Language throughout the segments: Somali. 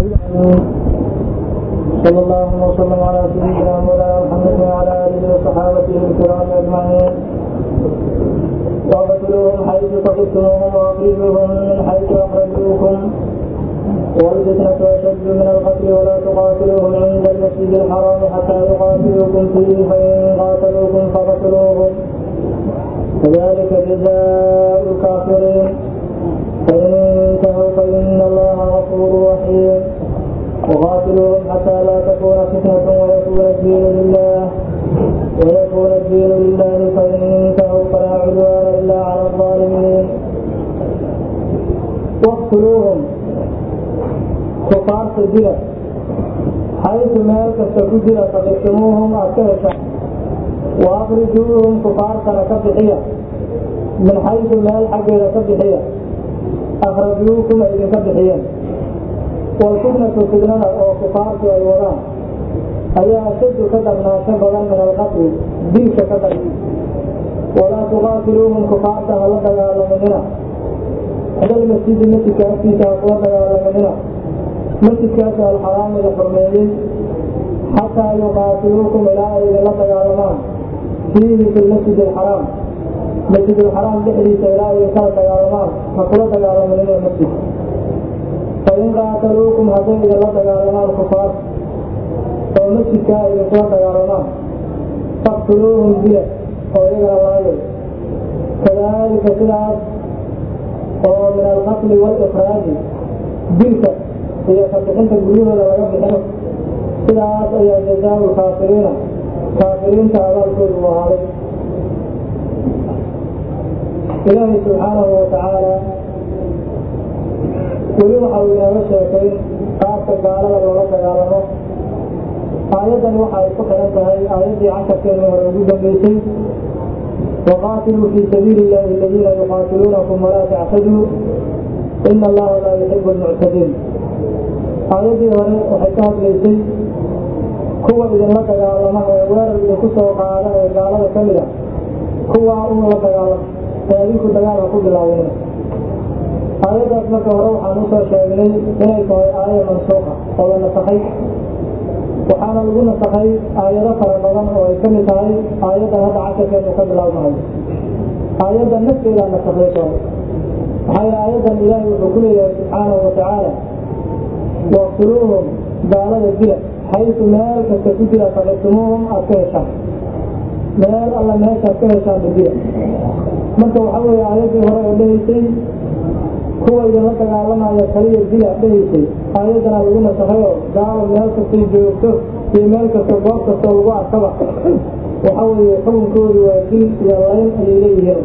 صلى الله وسلم على سيدنا مولانا محمد وعلى اله وصحابته الكرام اجمعين واقتلوهم حيث ثقفتموهم واخرجوهم من حيث اخرجوكم والفتنة أشد من القتل ولا تقاتلوهم عند المسجد الحرام حتى يقاتلوكم فيه فإن قاتلوكم فقتلوهم كذلك جزاء الكافرين فإن انتهوا فإن الله غفور رحيم وقاتلوهم حتى لا تكون فتنة ويكون الدين لله ويكون الدين لله فإن انتهوا فلا عدوان إلا على الظالمين واقتلوهم kufaarta dila xaytu meel kasta ku jira faqiftumuuhum aad ka heshaan wa akrijuuhum kufaartana ka bixiya min xaytu meel xaggeeda ka bixiya akhrajuukum ay idinka bixiyeen walfitnatu fitnada oo kufaartu ay wadaan ayaa ashaddu ka darnaansho badan min alqatli dilka ka dar walaa tuqaatiluuhum kufaarta hala dagaalaminina hadal masjidi masjidka agtiisa ha kula dagaalaminina masjidkaas alxaraami la xurmeeyey xataa yuqaatiluukum ilaa ay idinla dagaalamaan fiihi fi lmasjid alxaraam masjid alxaraam dhexdiisa ilaa ay idinkala dagaalamaan ha kula dagaalaminina masjid fain qaataluukum hadday idinla dagaalamaan kufaar oo masjidkaa ay idinkula dagaalamaan faqtuluuhum dila oo iyagana laayay kadalika sidaas oo min alqatli walikraaji dilka iyo kabixinta guryahooda laga bixino sidaas ayaa jazaa lkaafiriina kaafiriinta abaalkoodu u ahaaday ilaahay subxaanahu watacaala weli waxa uu inooga sheekay qaabka gaalada loola dagaalamo aayaddan waxa ay ku xihan tahay aayaddii casharkeena hore ugu dambeysay waqaatiluu fii sabiili illahi aladiina yuqaatiluunakum walaa tactaduu ina allaha laa yuxibu lmuctadiin aayaddii hore waxay ka hadlaysay kuwa idinla dagaalama ee weerar idinku soo qaada ee gaalada ka mid a kuwaa un la dagaalama ee adinku dagaalka ku bilaabina aayaddaas marka hore waxaan usoo sheegnay inay tahay aaya mansuuqa oo la nasakhay waxaana lagu nasakhay aayado fara badan oo ay ka mid tahay aayaddan hadda casharkeenu ka bilaabnahay aayadda nafteedaa nasakhay soo maxaa yidhi aayaddan ilaahay wuxuu ku leeyahay subxaanahu watacaala waqtuluuhum gaalada dila xaytu meel kasta ku jira faqiftumuuhum aad ka heshaan meel alla meeshaad ka heshaanba dila marka waxaa weeye aayaddii hore oo dhehaysay kuwa idinla dagaalamaya kaliya dila dhehaysay aayaddana lagu nasakhay oo gaalo meel kastay joogto iyo meel kasta goob kastoo lagu arkaba waxa weeye xukunkoodu waa dil iyo layn ayay leeyihiin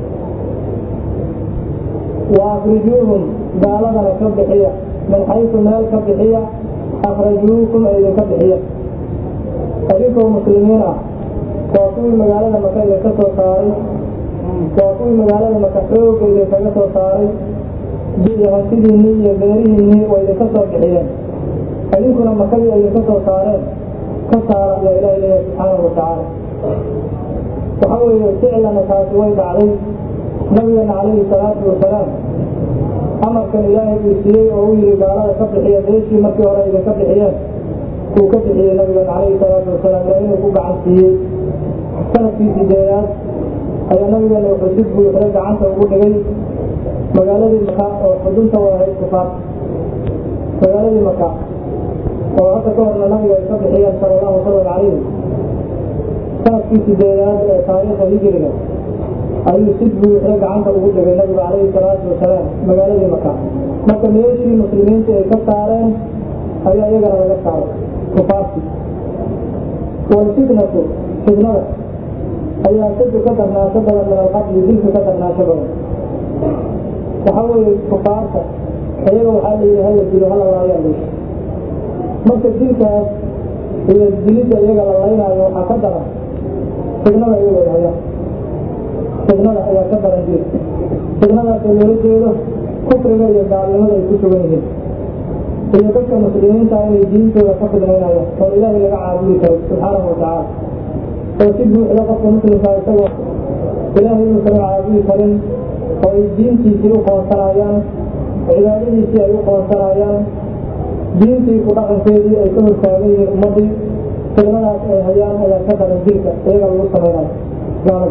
wa akrijuuhum gaaladana ka bixiya min xaysu meel ka bixiya akhrajuukum ay idinka bixiya adinkoo muslimiin ah waa kuwii magaalada maka idinka soo saaray waa kuwii magaalada maka xooga idinkaga soo saaray iyo hantidiinnii iyo beerihiinnii way idinka soo bixiyeen idinkuna makadii ay idinka soo saareen ka saara ayaa ilahi leeyahay subxaanahu watacaala waxa weeye ficlana taasi way dhacday nabigeena calayhi salaatu wasalaam amarkan ilaahay uu siiyey oo u yihi gaalada ka bixiya beeshii markii hore idinka bixiyeen uu ka bixiyey nabigan calayhi salaatu wasalaam ilaa inuu ku gacan siiyey sanadkii sideedaad ayaa nabigeena wuxuu si buuxda gacanta ugu dhigay magaaladii maka oo xudunta u ahayd kufaar magaaladii maka oo hadda ka horna nabiga ay ka bixiyeen sala allahu wasalam calayhi sanadkii sideedaad ee taariikha hijriga ayuu si buuxda gacanta ugu dhigay nabigu calayhi salaatu wasalaam magaaladii maka marka meeshii muslimiinta ay ka saareen ayaa iyagana laga saaray kufaarti walfitnatu fitnada ayaa sadu ka darnaasho badan min alqatli dilka ka darnaasho badan waxa weeye kufaarta iyaga waxaa layidhi hala dilo hala laayaa layidhi marka dilkaas iyo dilidda iyaga la laynaayo waxaa ka daran fitnada iyaga ay hayaan fitnada ayaa ka daran dil fitnadaasoo loola jeedo kufriga iyo gaalnimada ay ku sugan yihiin iyo dadka muslimiinta inay diintooda ka fidnaynayaan oo ilaahay laga caabudi karo subxaanahu watacaala oo si buuxda qofka muslimkaa isagoo ilaahay inuusan caabudi karin oo ay diintiisii u qoonsanayaan cibaadadiisii ay u qoonsanayaan diintii ku dhaqankeedii ay ka hortaagan yihiin ummaddii kelmadaas ay hayaan ayaa ka daran dilka iyaga lagu samaynayo gaalada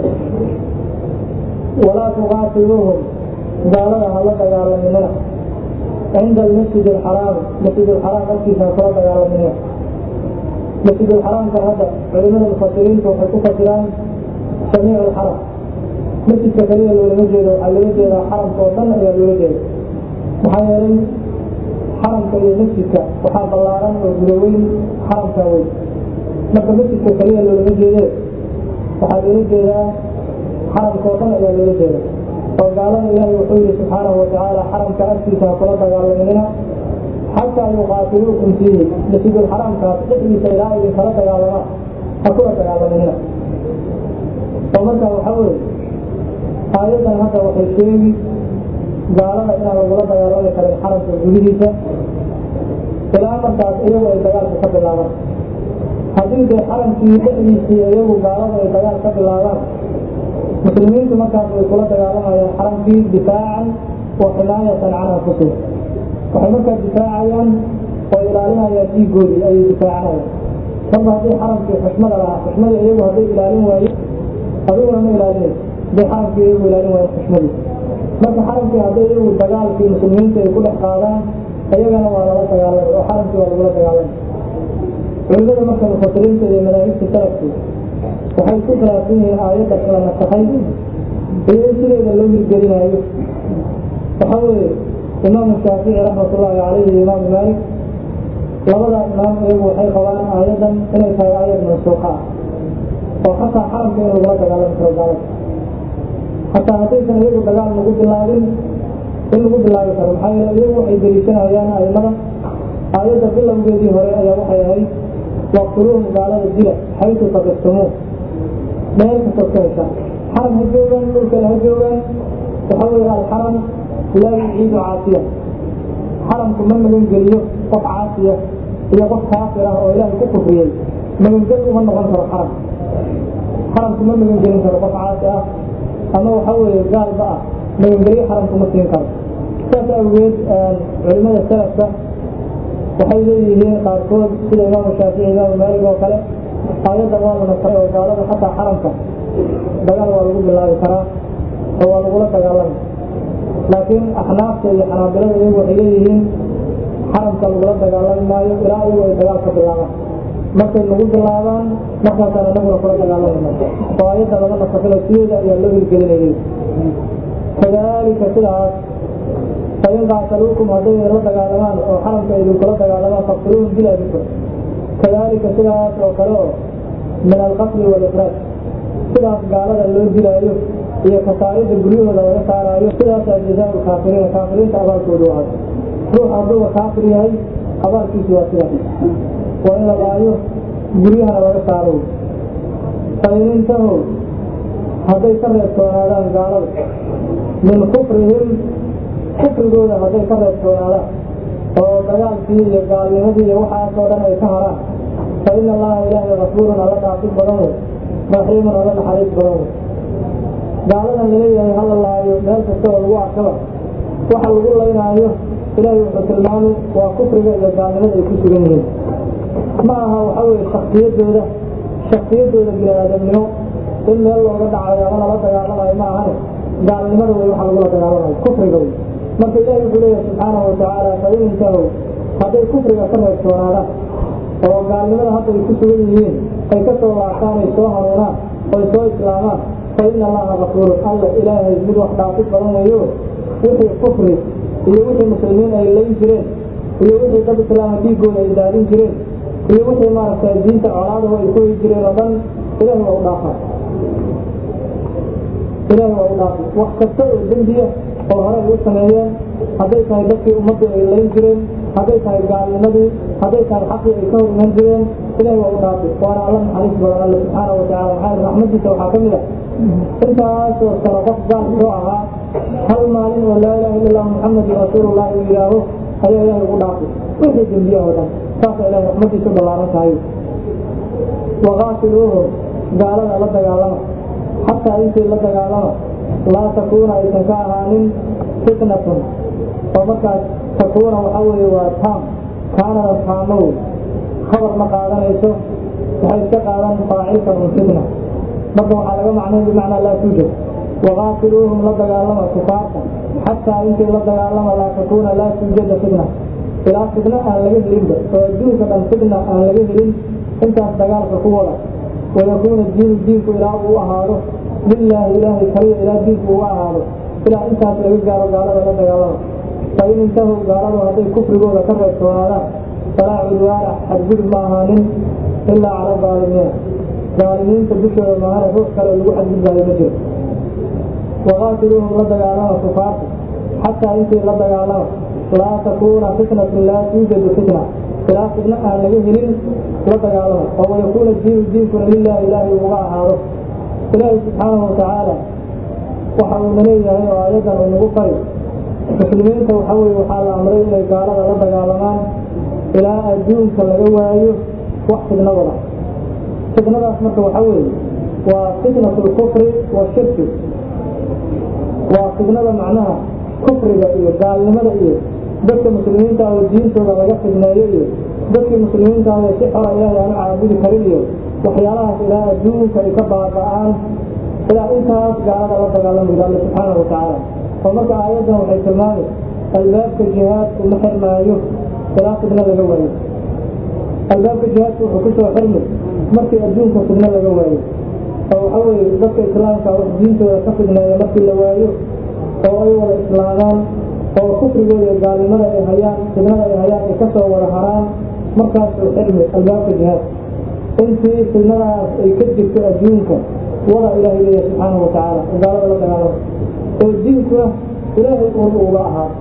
walaa tuqaatiluuhum gaalada hala dagaalaminina cinda almasjid alxaraam masjid alxaraam agtiisa ha kula dagaalaminina masjid alxaraamka hadda culimada mufasiriinta waxay ku fasiraan samiic alxaram masjidka kaliya loolama jeedo waxaa loola jeedaa xaramka oo dhan ayaa loola jeeda maxaa yeelay xaramka iyo masjidka waxaa ballaaran oo gudaweyn xaramka weyn marka masjidka kaliya loolama jeede waxaa loola jeedaa xaramka oo dhan ayaa loola jeeda oo gaalada ilaahay wuxuu yihi subxaanahu watacaala xaramka agtiisa ha kula dagaalaminina xataa yuqaatiluukum fiihi masjidulxaraamkaas dhexdiisa ilaa idin kala dagaalamaan ha kula dagaalaminina oo marka waxaa weye aayaddan hadda waxay sheegi gaalada inaan lagula dagaalami karin xaramka gudihiisa ilaa markaas iyagu ay dagaalka ka bilaabaan haddii dee xaramkii dhexdiisii iyagu gaalada ay dagaal ka bilaabaan muslimiintu markaas way kula dagaalamayaan xaramkii difaacan wa ximaayatan can anfusihim waxay markaa difaacayaan oo ilaalinayaan dhiigoodii ayay difaacanayaan marba haddii xaramkii xushmada lahaa xushmada iyagu hadday ilaalin waayo adiguna ma ilaalinayso hadday xaramkii iyagu ilaalin waayo xushmadii marka xaramkii hadday iyagu dagaalkii muslimiinta ay ku dhex qaadaan iyagana waa lala dagaalamay oo xaramkii waa lagula dagaalamay culimada marka mufasiriinta iyo madaahibta salafku waxay ku khilaafsan yihiin aayadda in la nasakhay iyo in sideeda loo hirgelinaayo waxaa weeye imaamu shaafici raxmatullaahi calayhi iyo imaamu maalik labada imaam iyagu waxay qabaan aayaddan inay tahay aayad mansuuqa ah oo xataa xaramka in lagula dagaalami karo gaalada xataa haddaysan iyagu dagaal lagu bilaabin in lagu bilaabi karo maxaa yeele iyagu waxay deliishanayaan aimada aayadda bilowgeedii hore ayaa waxay ahayd waqtuluuhum gaalada dila xaytu tabiftumuun meel kastood ka heshaan xaram ha joogaan dhulkana ha joogaan waxaa weeye alxaram laa yuciidu caasiya xaramku ma magan geliyo qof caasiya iyo qof kaafir ah oo ilaahay ku kufriyey magangel uma noqon karo xaram xaramku ma magan gelin karo qof caasi ah ama waxa weeye gaalba ah magangelyo xaramku ma siin karo saas awgeed culimada salafka waxay leeyihiin qaarkood sida imaamu shaafici imaamu maalig oo kale aayadda waa la nasray oo gaalada xataa xaramka dagaal waa lagu bilaabi karaa oo waa lagula dagaalami laakiin axnaafta iyo xanaabilada iyagu waxay leeyihiin xaramka lagula dagaalami maayo ilaa iyagu ay dagaal ka bilaabaan markay nagu bilaabaan markaasaan inaguna kula dagaalamayna oo aayadda lama nasakilo sideeda ayaa loo hirgelinayay kadalika sidaas fain qaataluukum hadday la dagaalamaan oo xaramka idinkula dagaalamaan faqtuluuhum dila idinku kadalika sidaas oo kale oo min alqatli walikraaj sidaas gaalada loo dilaayo iyo kasaarida guryahooda laga saaraayo sidaasaa jazaa lkaafiriina kaafiriinta abaalkoodu ahay ruux hadduuba kaafir yahay abaalkiisu waa sidaas waa in la laayo guryahana laga saaro fain intahow hadday ka reebtoonaadaan gaalada min kufrihim kufrigooda hadday ka reebtoonaadaan oo dagaalkii iyo gaalnimadii iyo waxaasoo dhan ay ka haraan fa ina allaha ilaahay kafuurun alla dhaafid badan wey raxiimun alla naxariis badan wey gaaladan laleeyahay hala laayo meel kasta oo lagu arkaba waxa lagu laynaayo ilaahay wuxuu tilmaamay waa kufriga iyo gaalnimada ay ku sugan yihiin ma aha waxa weye shaksiyadooda shaksiyadooda bini-aadamnimo in meel looga dhacayo ama lala dagaalamayo ma ahane gaalnimada wey waxa lagula dagaalamayo kufriga wey marka ilahi wuxuu leeyahay subxaanahu watacaala fain intahow hadday kufriga ka reebtoonaadaan oo gaalnimada hadda ay ku sugan yihiin ay ka soo laabtaan ay soo hanuunaan oy soo islaamaan fa ina allaha kafuurun alla ilaahay mid wax dhaafid badan weeyo wixii kufri iyo wixii muslimiin ay layn jireen iyo wixii dad islaama dhiigooda ay daadin jireen iyo wixii maaragtay diinta colaadahu ay ku heli jireen oo dhan ilahi waa u dhaafaa ilahi waa u dhaafay wax kasta oo dembiya oo hore ay u sameeyeen hadday tahay dadkii ummaddu ay layn jireen hadday tahay gaalnimadii hadday tahay xaqii ay ka hor iman jireen ilahi waa u dhaafay waana alla naxariis badan alle subxaana watacala maxaa raxmadiisa waxaa ka mid a intaasoo sano qof gaal soo ahaa hal maalin oo laa ilaha illa allah muxamedun rasuulullah uu yidhaaho ayaa ilahay ugu dhaafay wixii dembiya oo dhan saasa ilahay raxmadiisu ballaaran tahay waqaatiluuhum gaalada la dagaalama xataa intii la dagaalama laa takuuna aysan ka ahaanin fitnatun oo markaas takuuna waxaa weeye waa taam kaanada taamow khabar ma qaadanayso waxay iska qaadan faacilka un fitna marka waxaa laga macnay bimacnaa laa tuujad waqaatiluuhum la dagaalama kufaarta xataa intii la dagaalama laa takuuna laa tuujada fitna ilaa fitna aan laga helinba oo adduunka dhan fitna aan laga helin intaas dagaalka ku wada wayakuuna diinu diinku ilaa uu ahaado lilaahi ilaahay kaliya ilaa diinku uu ahaado ilaa intaas laga gaaro gaalada la dagaalama fa in intahu gaaladu hadday kufrigooda ka reebtoonaadaan falaa cudwaana xadgudub ma ahaanin ilaa cala daalimiina daalimiinta dushooda maahane ruux kale lagu xadgudbaayo ma jiro waqaatiluuhum la dagaalama kufaarta xataa intii la dagaalama laa takuuna fitnatun laa tuujadu fitna ilaa fitna aan laga helin la dagaalama oo wayakuuna diinu diinkuna lilaahi ilaahay uga ahaado ilaahay subxaanahu watacaala waxa uuna leeyahay oo aayaddan uu nagu fari muslimiinta waxa weye waxaa la amray inay gaalada la dagaalamaan ilaa adduunka laga waayo wax fidna wada fitnadaas marka waxa weeye waa fitnatu lkufri washirki waa fidnada macnaha kufriga iyo gaalnimada iyo dadka muslimiinta oo diintooda laga fidneeyo iyo dadkii muslimiinta oo si xora ilaahay aan caabudi karin iyo waxyaalahaas ilaa adduunka ay ka baaba'aan ilaa intaas gaalada la dagaalamaya alle subxaanahu watacaala oo marka aayaddan waxay tilmaamay albaabka jihaadku ma xirmaayo ilaa fidno laga waayo albaabka jihaadku wuxuu kusoo xirmay markii adduunka fidno laga waayo oo waxa weeye dadka islaamka wax diintooda ka fidneeya markii la waayo oo ay wada islaamaan oo kufrigooda iyo gaalnimada ay hayaan fidnada ay hayaan ay kasoo wada haraan markaasuu xirmi albaabka jihaad intii fidnadaas ay ka jirto adduunka wada ilaahay leeya subxaanahu watacaala gaalada la dagaalama oo diinkuna ilaahay uun uga ahaa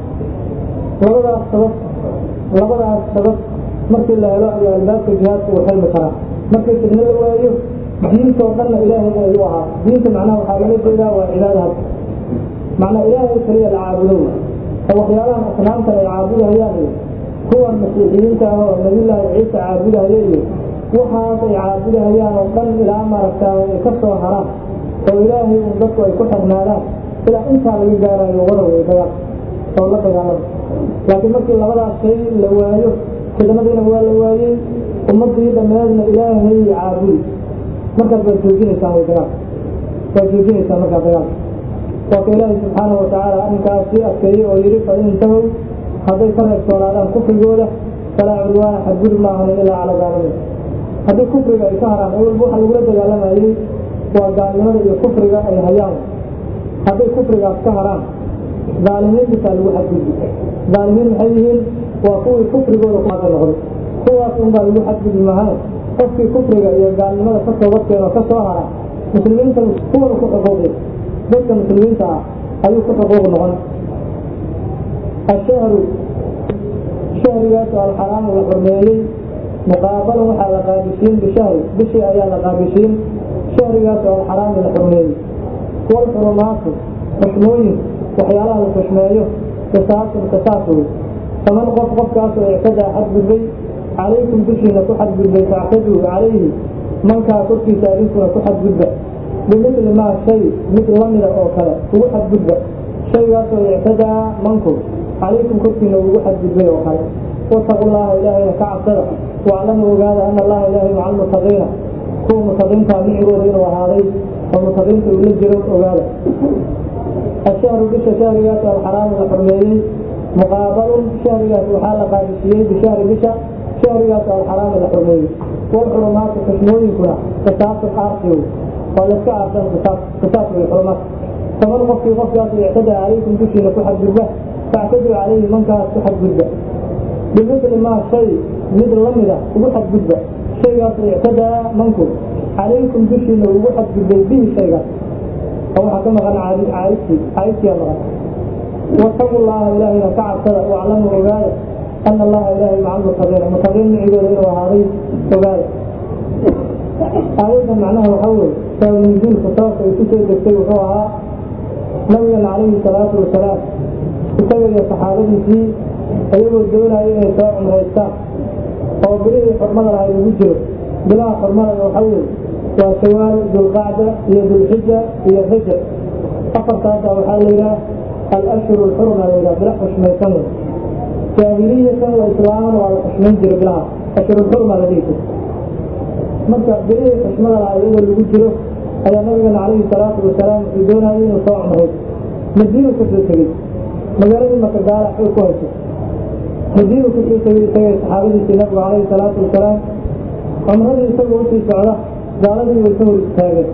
labadaas sabab labadaas sabab markii la helo ayaa albaabka jihaadka uu xilmi karaa markii fidno la waayo diintoo dhanna ilaahay ay u ahaa diinta macnaha waxaa laga jeedaa waa cibaada hadda macnaa ilaahay kaliya la caabudo oo waxyaalahan asnaamtan ay caabudahayaan iyo kuwan masiixiyiinta ah oo nabiyullaahi ciisa caabudahaya iyo waxaas ay caabudahayaan oo dhan ilaa maaragtaa ay ka soo haraan oo ilaahay un dadku ay ku xirnaadaan ilaa intaa laga gaarayo wada way dagaal oo la dagaalama laakiin markii labadaas shay la waayo fidnadiina waa la waayey ummadii dhammeedna ilaahay caabudi markaas waad joojinaysaa way dagaal waad joojinaysaa markaa dagaalka waa ka ilaahay subxaanahu watacaala arrinkaas sii adkeeyey oo yidhi fa in intahow hadday ka reebtoonaadaan kufrigooda falaa cudwaana xadgudub ma ahanin ilaa cala daalimiin haddii kufriga ay ka haraan awalba waxa lagula dagaalamayey waa gaalnimada iyo kufriga ay hayaan hadday kufrigaas ka haraan daalimiintisaa lagu xadgudbi daalimiin maxay yihiin waa kuwii kufrigooda kuaada noqday kuwaas unbaa lagu xadgudbi mahaan qofkii kufriga iyo gaalnimada ka toobadkeeno ka soo hara muslimiinta kuwan ku xuquuqi dadka muslimiinta ah ayuu ku xuquuq noqon ashahru shahrigaas oo alxaraamu la xurmeeyey muqaabalan waxaa la qaabishiin bishahri bishii ayaa la qaabishiin shahrigaas oo alxaraamu la xurmeeyey walxurumaatu xushmooyin waxyaalaha la xushmeeyo qisaasun qisaas wey faman qof qofkaasoo ictadaa xadgudbay calaykum dushiina ku xadgudbay factaduu calayhi mankaa korkiisa idinkuna ku xadgudba bimidli maa shay mid lamida oo kale ugu xadgudba shaygaasoo ictadaa manku calaykum korkiina ugu xadgudbay oo kale wataqu llaha ilaahayna ka cabsada waclamu ogaada ana allaha ilaahay maca almutaqiina kuwa mutaqiintaa micigooda inuu ahaaday oo mutaqiinta uu la jiro ogaada ashahru bisha shahrigaas alxaraamu la xurmeeyey muqaabalun shahrigaas waxaa la qaadisiiyey bishahri bisha shahrigaas alxaraamu la xurmeeyey walxurumaatu xusmooyinkuna qisaasun aarsiw waa layska aarsan qisaas qisaas way xurumaat faman qofkii qofkaas ictada calaykum dushiina ku xadgudba factaduu calayhi mankaas ku xadgudba bimidli maa shay mid lamida ugu xadgudba shaygaas ictadaa manku calaykum dushiina ugu xadgudbay bihi shaygaas oo waxaa ka maqan caayibtii caayibtiyaa maqan wataqu llaha ilaahayna ka cabsada waclamu ogaada ana allaha ilaahay maca almutaqiina mutaqiin micigooda inuu ahaaday ogaada aayadda macnaha waxaa weye saabnuzuulka sababka ay ku soo degtay wuxuu ahaa nabigan calayhi salaatu wasalaam isaga iyo saxaabadiisii iyagoo doonaya inay soo cumraystaan oo bilihii xurmada lahay ugu jiro bilaha xurmada waxaa weye waa shawaal dulqacda iyo dulxija iyo rajab afartaasa waxaa la yidhaha alashhuru alxurma la yidhaha bila xushmaysan jaahiliyatan wa islaaman waa la xushmayn jiray bilaha ashurulxurma la dhihi jiray marka bilihii xushmada laha iyadoo lagu jiro ayaa nabigana calayhi salaatu wasalaam wuxuu doonayay inuu soo cumray madiinu kasoo tegey magaaladii maka gaala xoog ku hayso madiinu kasoo tegey isagay saxaabadiisii nabigu calayhi salaatu wasalaam cumradii isagoo usii socda gaaladii way ka hor istaageen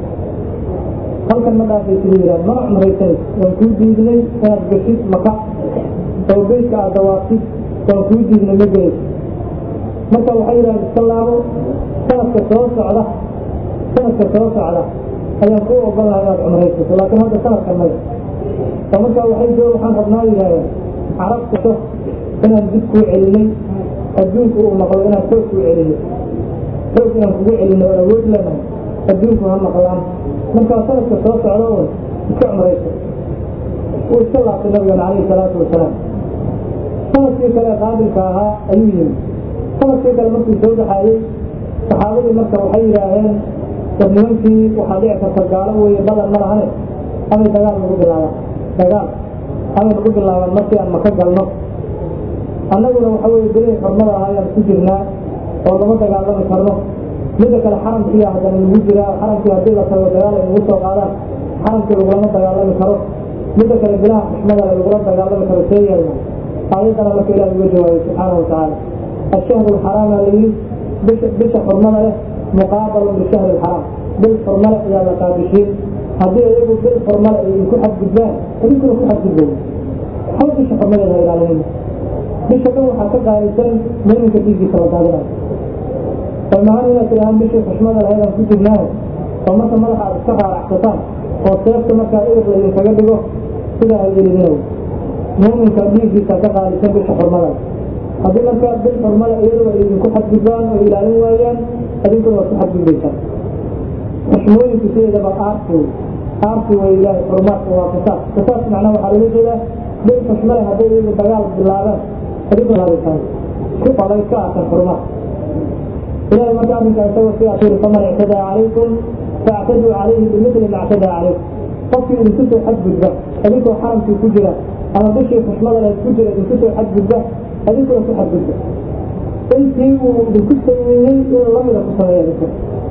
halkan ma dhaafay siduu yidhaha mana cumraysanay waan kuu diidnay inaad gashid maka oo beytka aad dawaafsid waan kuu diidnay ma gelayso marka waxay yidhahan iska laabo sanadka soo socda sanadka soo socda ayaan kuu ogon laha inaad cumraysato laakiin hadda sanadka maya oo markaa waxay joo waxaan rabnaa yidhahdeen carabtato inaan dib kuu celinay adduunku uu maqlo inaan xoog kuu celino xoog inaan kugu celino oo awood leenahay adduunku ha maqlaan markaa sanadka soo socda un iska cumrayso wuu iska laabtay nabigana calayhi salaatu wasalaam sanadkii kale qaabilka ahaa ayuu yimi sanadkii kale markuu soo baxaayey saxaabadii marka waxay yidhaaheen war nimankii waxaa dhici karta gaalo weeye badan ma lahane amay dagaal nagu bilaabaan dagaal amay nagu bilaabaan markii aan maka galno annaguna waxa weeye bilihii xormada ah ayaan ku jirnaa oo lama dagaalami karno midda kale xaramkiiya haddana lagu jiraa xaramkii haddii la tago dagaal ay nagu soo qaadaan xaramkii lagulama dagaalami karo midda kale bilaha xushmadale lagula dagaalami karo see yeelna aayaddana marka ilahi uga jawaabay subxaanahu watacaala ashahru lxaraama layidhi bisha bisha xurmada leh muqaabalun bishahri lxaraam bil xurmale ayaa la qaabishiin haddii iyagu bil xurmale ay idinku xadgudbaan idinkuna ku xadgudbay hal bisha xurmadeeda ilaalinayna bisha dhan waxaa ka qaalisan muminka dhiiggiisa la daadinayo oo mahan inaad tidhahaan bishii xushmada lahayd aan ku jirnaayo oo marka madaxa aad iska qaaracsataan oo seefta markaa eber laydinkaga dhigo sidaa ha yeelidinayo muuminka dhiiggiisa ka qaalisan bisha xurmada haddii markaa bil xurmada iyadoo ay idinku xadgudbaan oo ilaalin waayaan adinkuna waad ku xadgudbaysaan xushmooyinku sideedaba aarsi wey aarsi wey ilaahay xurumaadka waa qisaas qisaas macnaha waxaa loola jeedaa bil xushmale hadday iyagu dagaal bilaabaan adinkuna laabisaan ku qalay ka arkan xurumaad ilahay marka arrinkaa isagoo sidaas yiri faman ictadaa calaykum faactaduu calayhi bimithli ma ictadaa calaykum qofkii idinku soo xadgudba adinkoo xaramkii ku jira ama bishii xushmada leed ku jira idinku soo xadgudba adinkuna ku xadgudba intii uu idinku sameeyey inuu lamida ku sameeya idinka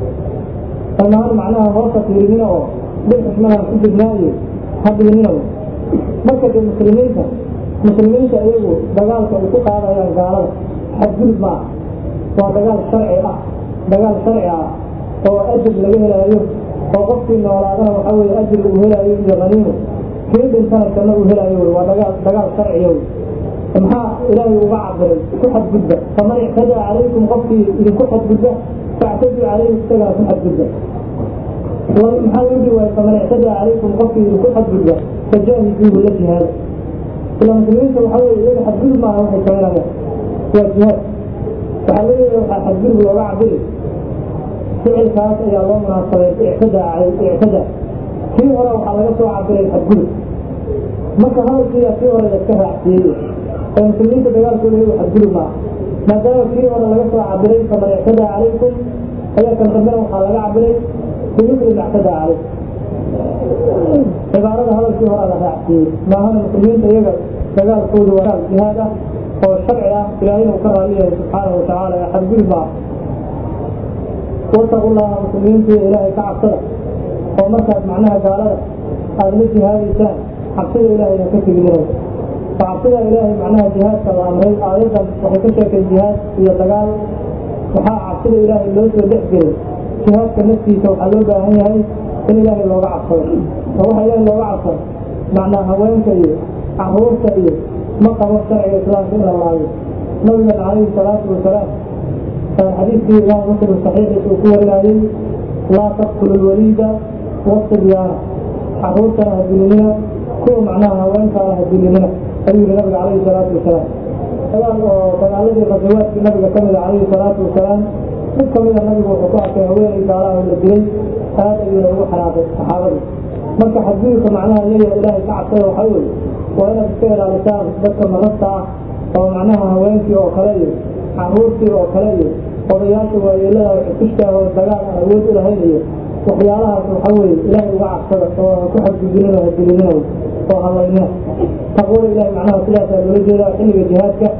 dhammaan macnaha hoosa fiirinina oo bil xushmadaan ku jirnaa iyo hadhiinina marka dee muslimiinta muslimiinta iyagu dagaalka ay ku qaadayaan gaalada xadgudub ma ah waa dagaal sharci ah dagaal sharci ah oo ajir laga helaayo oo qofkii noolaadana waxa weye ajir uu helaayo iyo haniimo kii dhintana janno uu helaayo wey waa dagaal dagaal sharciya wey maxaa ilaahay uga cabiray ku xadgudba faman ictadaa calaykum qofkii idinku xadgudba factaduu calayhi isagana ku xadgudba maxaa loo dhihi waaya faman ictadaa calaykum qofkii idinku xadgudba fajaahiduuhu la jihaada ila muslimiinta waxaa weye iyaga xadgudub maaha waxay sameynayaan waa jihaad waxaa leeyahay waxaa xadgudub looga cabiri ficilkaas ayaa loo munaasabay ictadaa ictadaa kii hore waxaa laga soo cabiray xadgudub marka hadalkiiya kii hore laska raacsiiyey oo muslimiinta dagaalkooda iyagu xadgudub maaha maadaama kii hore laga soo cabiray faman ictadaa calaykum ayaa kan dambena waxaa laga cabiray bimithli ma ictadaa calaykum cibaarada hadalkii hore la raacsiiyey maahana muslimiinta iyaga dagaalkooda waa dagaal jihaad ah oo sharci ah ilaahayna uu ka raali yahay subxaanahu watacaala ee xadgudub maaha wataqu llaha muslimiintii ilaahay ka cabsada oo markaad macnaha gaalada aada la jihaadaysaan cabsida ilaahayna ka tegidinay cabsida ilaahay macnaha jihaadka la amray aayaddan waxay ka sheekay jihaad iyo dagaal waxaa cabsida ilaahay loo soo dhex gelay jihaadka naftiisa waxaa loo baahan yahay in ilaahay looga cabsado oo waxa ilaahay looga cabsado macnaa haweenka iyo caruurta iyo ma qabo sharciga islaamka in la laayo nabigan calayhi salaatu wasalaam xadiidkii imaam muslim saxiixiisa uu ku warinayey laa taqtulu lwaliida wasibyaana caruurtana ha dilinina kuwa macnaha haweenkaana ha dilinina ayuu yihi nabiga calayhi salaatu wasalaam dagaal oo dagaaladii qasawaadkii nabiga ka mida calayhi salaatu wasalaam mid kamida nabigu wuxuu ku arkay haweenay gaalaha la dilay aad ayuuna ugu xanaaqay saxaabadii marka xadgudubka macnaha iyaga ilaahay ka cabsada waxaa weeye waa inaad iska ilaalisaan dadka marasta ah oo macnaha haweenkii oo kale iyo caruurtii oo kale iyo odayaasha waayeelada xusushtaah oo dagaal aan awood u lahayn iyo waxyaalahaas waxa weeye ilaahay uga cabsada oo ha ku xadgudbinina ha dilinina oo halaynina taqwada ilahay macnaha sidaasaa loola jeedaa xilliga jihaadka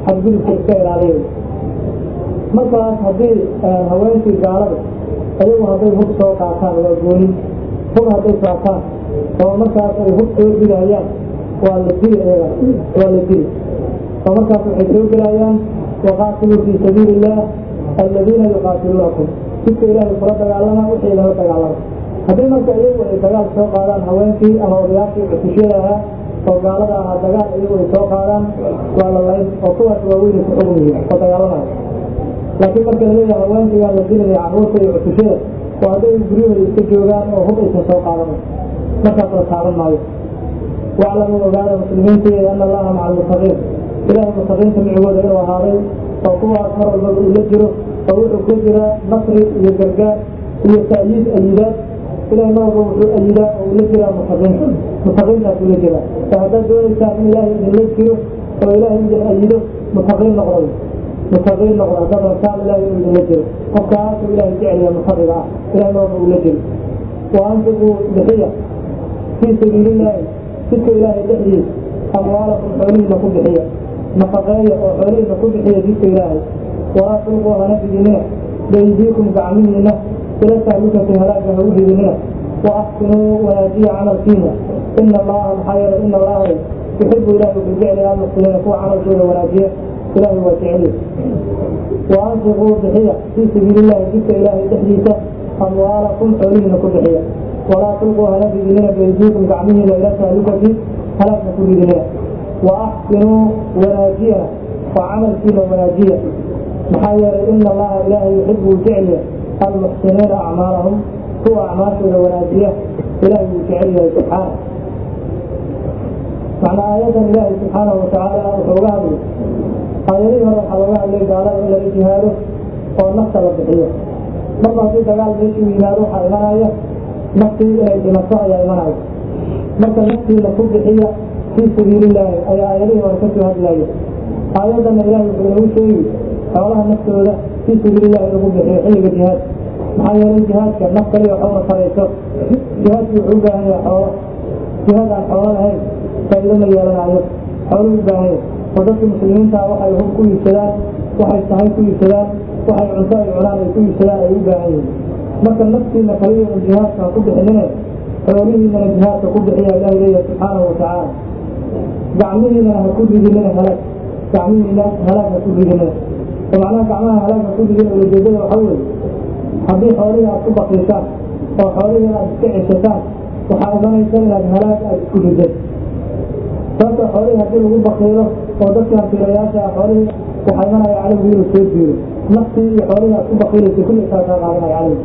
xadgudubka iska ilaaliya markaas haddii haweenkii gaalada ayagu hadday hub soo qaataan waa gooni hub hadday qaataan oo markaas ay hub soo dilayaan waa la dili iyaga waa la dili oo markaas waxay soo gelayaan waqaatiluu fii sabiili illah aladiina yuqaatiluunakum jidka ilaahay kula dagaalama wixii lala dagaalama haddii marka iyagu ay dagaal soo qaadaan haweenkii ama odayaashii cutushada ahaa oo gaalada ahaa dagaal iyagu ay soo qaadaan waa la layn oo kuwaas waaweynay ku xugum yihiin oo dagaalamaya laakiin marka laleeyahay haweenkii waa la dilinaya carruurta iyo cutushada oo hadday guryahooda iska joogaan oo hub aysan soo qaadanay markaas la taaban maayo waclamuu ogaada muslimiinteeda ana allaha maca almuttaqiin ilaahay muttaqiinta micigooda inuu ahaaday oo kuwaas mar walbaba ula jiro oo wuxuu ku jira nasri iyo gargaar iyo ta'yiid ayidaad ilahay mar walba wuxuu ayidaa oo ula jiraa muttaqiinta muttaqiintaas ula jiraa oo haddaad doonaysaan in ilaahay idinla jiro oo ilaahay idin ayido muttaqiin noqday muttaqiin noqda haddaad rabtaan ilaahay inuu idinla jiro qofkaasuu ilaahay jecelya muttaqiga ah ilahay mar walba ula jiro wa anfiquu bixiya fii sabiilillaahi jidka ilaahay dhexdiisa amwaalakum xoolihiina ku bixiya nafaqeeya oo xoolihiina ku bixiya jidka ilaahay walaa tulquu hana ridinina baydiikum gacmihiina ila tahlukati halaaga ha u ridinina wa axsinuu wanaajiya camalkiina ina allaha maxaa yeelay ina allaha yuxibu ilahi wuxuu jecel almuxsiniina kuwa camalkooda wanaajiya ilahay waa jeceliy wa anfiquu bixiya fii sabiilillahi jidka ilaahay dhexdiisa amwaalakum xoolihiina ku bixiya walaa tulquu hana ridinina baydiikum gacmihiina ila tahlukati halaagna ku ridinina wa axsinuu wanaajiyana oo camalkiina wanaajiya maxaa yeelay ina allaha ilaahay yuxibu jecliya almuxsiniina acmaalahum kuwa acmaashooda wanaajiya ilahay wuu jecel yahay subxaana macnaa aayadan ilaahay subxaanahu watacaala wuxuu uga hadlay aayadihii hore waxaa looga hadlay gaalada in lala jihaado oo nafta la bixiyo marba haddii dagaal meeshuu yimaado waxaa imanaya naftii inay dhimato ayaa imanaya marka naftiina ku bixiya fii sabiilillaahi ayaa aayadihii hore kasoo hadlaya aayadana ilahay wuxuu inagu sheegi xoolaha naftooda fii sabiilillahi in lagu bixiyo xilliga jihaad maxaa yeelay jihaadka naf kaliya waxuma tarayso jihaadki wuxuu u baahan yahay xoolo jihaad aan xoolo lahayn faa'iido ma yeelanayo xooluu u baahan yahay oo dadka muslimiinta waxay hub ku iibsadaan waxay sahay ku iibsadaan waxay cunto ay cunaan ay ku iibsadaan ay u baahan yihiin marka naftiina kaliya un jihaadka ha ku bixinine xoolihiinana jihaadka ku bixiya ilahi leeyahay subxaanahu watacaala gacmihiinana ha ku ridinina halaag gacmihiina halaag ha ku ridinina oo macnaha gacmaha halaag ha ku ridina ulajeedada waxaa weeye haddii xoolihii aad ku bakiisaan oo xoolihii aad iska ceshataan waxaa imanaysa inaad halaag aad isku riday sababta xoolihii haddii lagu bakiilo oo dadkan filayaasha ah xoolihii waxaa imanaya cadowgii inuu soo jiiro naftii iyo xoolihii aad ku bakiilaysa kullisaa kaa qaadanaya cadowgi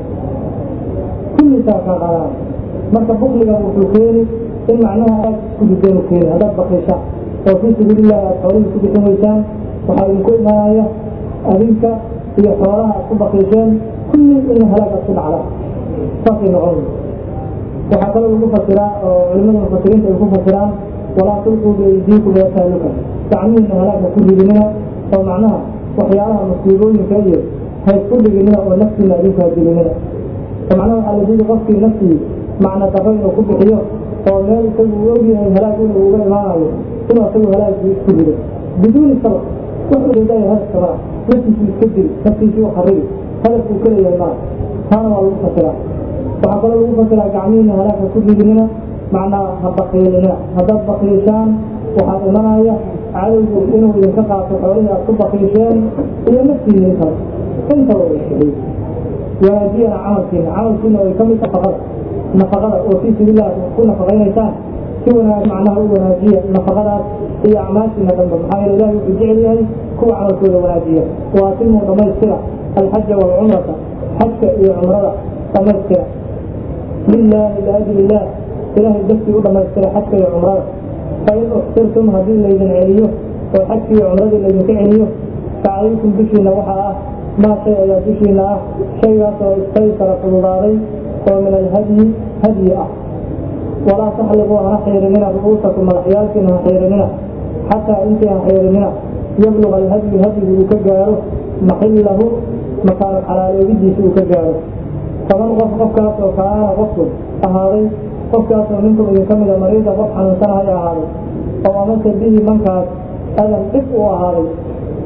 kullisaa kaa qaadanaya marka bukliga wuxuu keeni in macnaha aad isku rideen u keeni haddaad bakiishaan oo fii sabiilillahi aad xoolihii ku bixin weysaan waxaa idinku imaanaya adinka iyo xoolaha aad ku bakiisheen kulli in halaag aad ku dhacdaan saasay noqon waxaa kaloo lagu fasiraa oo culimada mufasiriinta ay ku fasiraan walaa tulquu biaydiikum ila tahluka gacmihiina halaagka ku ridinina oo macnaha waxyaalaha musiibooyinka iyo haysku dhiginina oo naftiina adinku hadilinina oo macnaha waxaa la diidi qofkii naftii macna daro inuu ku bixiyo oo meel isagu uu ogyahay halaag inuu uga imaanayo inuu isagu halaagii isku rido biduuni sabab wuxuu leedahay hadaf sabara naftiisu iska dili naftiisii u harigi hadafkuu ka leeyahay maa taana waa lagu fasiraa waxaa kaloo lagu fasiraa gacmihiina halaagka ku ridinina macnaa ha bakiilinina haddaad bakiishaan waxaa imanaya cadowgu inuu idinka qaato xoolihii aad ku bakiisheen iyo naftiina intaba intaba way bixiy wanaajiyana camalkiina camalkiina way kamid nafaqada nafaqada oo fii sabiililah ku nafaqaynaysaan si wanaag macnaha u wanaajiya nafaqadaas iyo acmaashiina dhanba maxaa yeele ilahi wuxuu jecel yahay kuwa camalkooda wanaajiya waatimuu dhammaystira alxaja waalcumrata xajka iyo cumrada dhammaystira lilaahi liajli illah ilahay dartii u dhammaystira xajka iyo cumrada fain uxsirtum haddii laydin celiyo oo xajkii iyo cumradii laydinka celiyo facalaykum dushiina waxaa ah maa shay ayaa dushiina ah shaygaasoo istaysara fududaaday oo min alhadyi hadyi ah walaa taxliquu hana xiirinina ru'uusakum madaxyaalkiina ha xiirinina xataa intii ha xiirinina yabluga alhadyu hadyigu uu ka gaaro maxillahu makaano xalaaloodidiisa uu ka gaaro toban qof qofkaas oo kaana qofku ahaaday qofkaasoo minkum idinka mida mariida qof xanuunsanahay ahaaday oo amase bihi mankaas adan dhib u ahaaday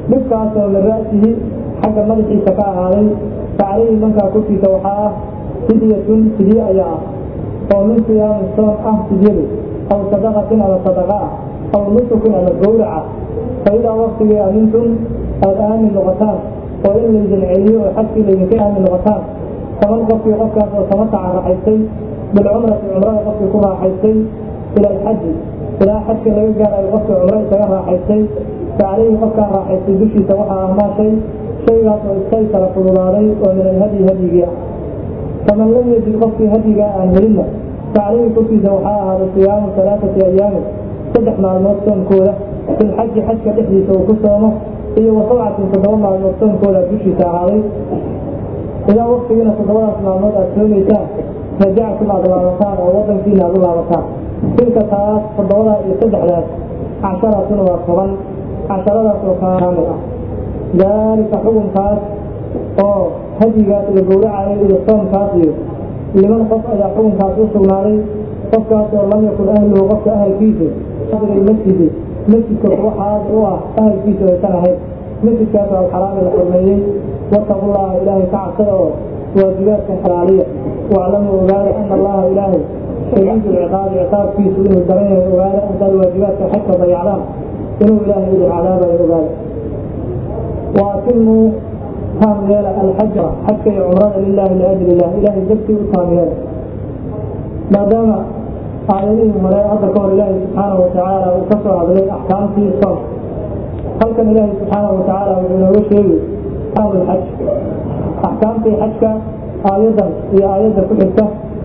dhibkaasoo min ra'sihi xagga madaxiisa ka ahaaday facaleyhi mankaa korkiisa waxaa ah fidyatun fidye ayaa ah oo min siyaami soon ah fidyadu aw sadaqatin ama sadaqa ah aw nusukin ama gowraca fa idaa waktigii amintum aada aamin noqotaan oo in laydin celiyo oo xajkii laydinka aamin noqotaan faman qofkii qofkaas oo tamataca raaxaystay bilcumrati cumrada qofkii ku raaxaystay ila alxaji ilaa xajka laga gaarayo qofkii cumro isaga raaxaystay fa caleyhi qofkaa raaxaystay dushiisa waxaa ahmaashay shaygaas oo istaysara fududaaday oo min alhadyi hadyigii ah faman lam yajid qofkii hadyigaa aan helinna fa caleyhi korkiisa waxaa ahaaday siyaamu alaaati ayaamin saddex maalmood soonkooda filxaji xajka dhexdiisa uu ku soomo iyo wa sabcatin toddoba maalmood soonkooda dushiisa ahaaday ilaa waktigiina toddobadaas maalmood aad soomaysaan rajactum aad laabataan oo wadankiina aad u laabataan tilka taas toddobadaa iyo saddexdaas casharatun waa toban casharadaas oo kaamil ah daalika xukunkaas oo hadyigaas iyo gowracayo iyo soomkaas iyo liman qof ayaa xukunkaas u sugnaaday qofkaas oo lam yakun ahluhu qofka ahalkiisu masjidi masjidka kuwa xaadir u ah ahalkiisu aysan ahayn masjidkaas oo alxaraami la xurmeeyey wattaqullaha ilaahay ka cabsada oo waajibaadka xalaaliya waclamuu ogaada ana allaha ilaahay shadiidu lciqaabi ciqaabkiisu inuu daran yahay ogaada haddaad waajibaadka xajka dayacdaan inuu ilaahay idin cadaabayo ogaada waatimuu taam yeela alxaja xajka iyo cumrada lilahi liajli illah ilaahay dartii u taam yeela maadaama aayadihii hore hadda ka hor ilaahay subxaanahu watacaala uu ka soo hadlay axkaamtii soonka halkan ilaahay subxaanahu watacaala wuxuu inooga sheegi xaj axkaamtii xajka aayadan iyo aayadda ku xigta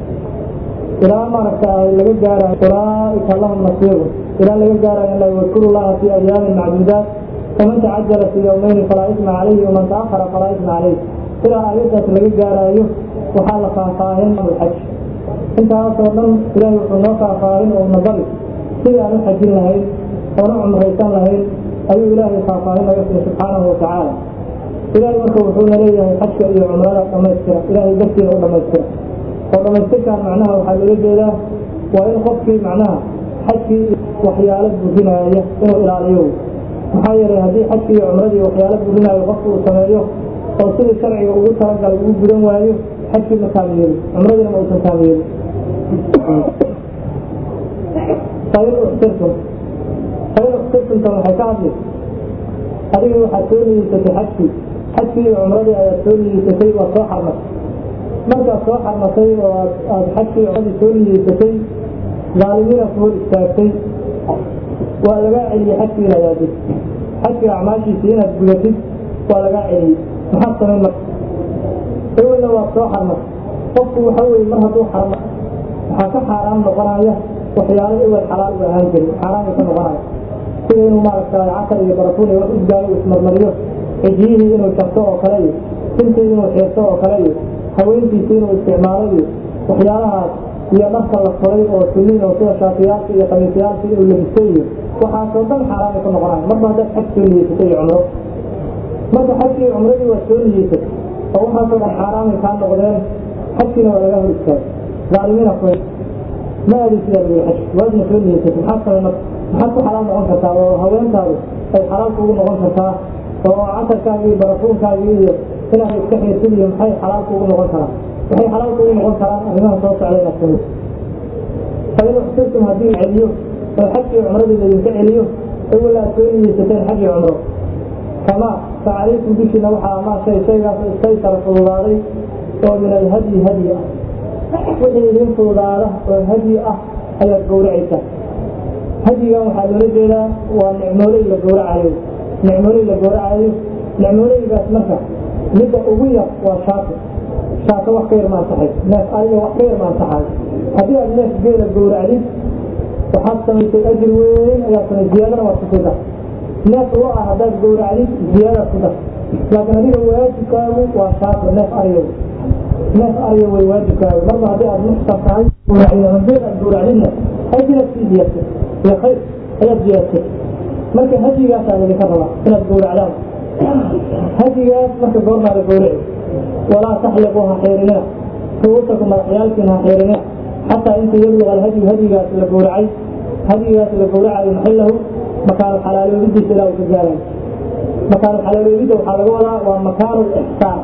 ilaa maaragta laga gaarayo ulaaika lahum nasiibu ilaa laga gaarayo la wadkuru llaha fi ayaamin macduudaat faman tacajala fi yawmayni falaa isma calayhi waman taahara falaa isma calayh ilaa aayaddaas laga gaaraayo waxaa la faahfaahin xaj intaasoo dhan ilaahay wuxuu noo faahfaahin oo nabari sidii aan u xajin lahayn oona cumraysan lahayn ayuu ilaahay faahfaahin naga siiyey subxaanahu watacaala ilaahay marka wuxuuna leeyahay xajka iyo cumrada dhamaystira ilaahay dartiina u dhamaystira oo dhamaystirkaan macnaha waxaa loola jeedaa waa in qofkii macnaha xajkii waxyaalo burinaya inuu ilaaliyo maxaa yeelay haddii xajkii iyo cumradii waxyaalo burinaayo qofku uu sameeyo oo sidii sharciga ugu talagalay ugu gudan waayo xajkii ma taamiyeeli cumradiina ma uusan taamiyeeli fain uxsirtum fain uxsirtumtan waxay ka hadli adiga waxaad soo niyeysatay xajkii xajkii iyo cumradii ayaad soo niyeysatay waa soo xarmatay markaad soo xarmatay oo aad xajkii cumradii soo niyeysatay dhaalimiina ku hor istaagtay waa lagaa celiyey xajkii inaad aadid xajkii acmaashiisii inaad gudatid waa lagaa celiyey maxaad samayn marka ewelna waad soo xarmatay qofku waxa weye mar hadduu xarma waxaa ka xaaraam noqonaya waxyaalo ewel xalaal u ahaan jirin xaaraamay ka noqonaya sida inuu maaragtay casar iyo barafuun iyo wax udgaayo ismarmariyo xijiyihii inuu jarto oo kale iyo sintii inuu xiirto oo kale iyo haweentiisii inuu isticmaalo iyo waxyaalahaas iyo dharka la furay oo suliin oo sida shaafiyaalka iyo kamiisyaalka inuu labistay iyo waxaasoo dhan xaaraamay ka noqonaya marba haddaad xaj soo niyeysatay iyo cumro marka xajkii cumradii waad soo niyeysatay oo waxaasoo dhan xaaraamay kaa noqdeen xajkiina waa laga hor istaagay dhaalimiina ku ma aadi sidaa lagu xaj waadna soo niyeysatay maxaad samay marka maxaad ku xalaal noqon kartaa oo haweentaadu ay xalaal kugu noqon kartaa oo casarkaagii iyo barafuunkaagii iyo inaad iska xiirtid iyo maxay xalaal kugu noqon karaan waxay xalaal kugu noqon karaan arrimaha soo socda inaad samay fain uxsirtum haddii la celiyo oo xajkii cumradii laydinka celiyo ewel aad soo niyeysateen xaj iyo cumro kama facalaykum dushiina waxaa amaa shay shaygaas istaysara fududaaday oo min alhadyi hadyi ah wixii idin fududaada oo hadyi ah ayaad gowracaysaa hadyigan waxaa loola jeedaa waa nicmooley la gowracayo nicmooley la gowracayo nicmooleygaas marka midda ugu yar waa shaato shaato wax ka yar maansaxay neef ariga wax ka yar maansaxayo haddii aad neef geela gowracdid waxaad samaysay ajir weyn ayaad samay ziyaadana waad kusii dar neef lo ah haddaad gowracdid ziyaadaad ku dar laakiin adiga waajibkaagu waa shaato neef ariga neef ariga way waajibkaagu marba haddii aad muxsar tahay gowracdid ama geel aad gowracdidna ajiraad sii ziyaadtay iyo khayr ayaad ziyaadtay marka hadigaasaa laydinka rabaa inaad gowracdaan hadigaas marka goormaa la gowraci walaa taxliquu ha xiirinina ru'uusakum madaxyaalkiina ha xiirinina xataa inta yabluqa alhadyu hadigaas la gowracay hadigaas la gowracayo maxillahu makaano xalaaloodidiisa ilaa uu ka gaarayo makaanu xalaaloobidda waxaa laga wadaa waa makaanu ixsaan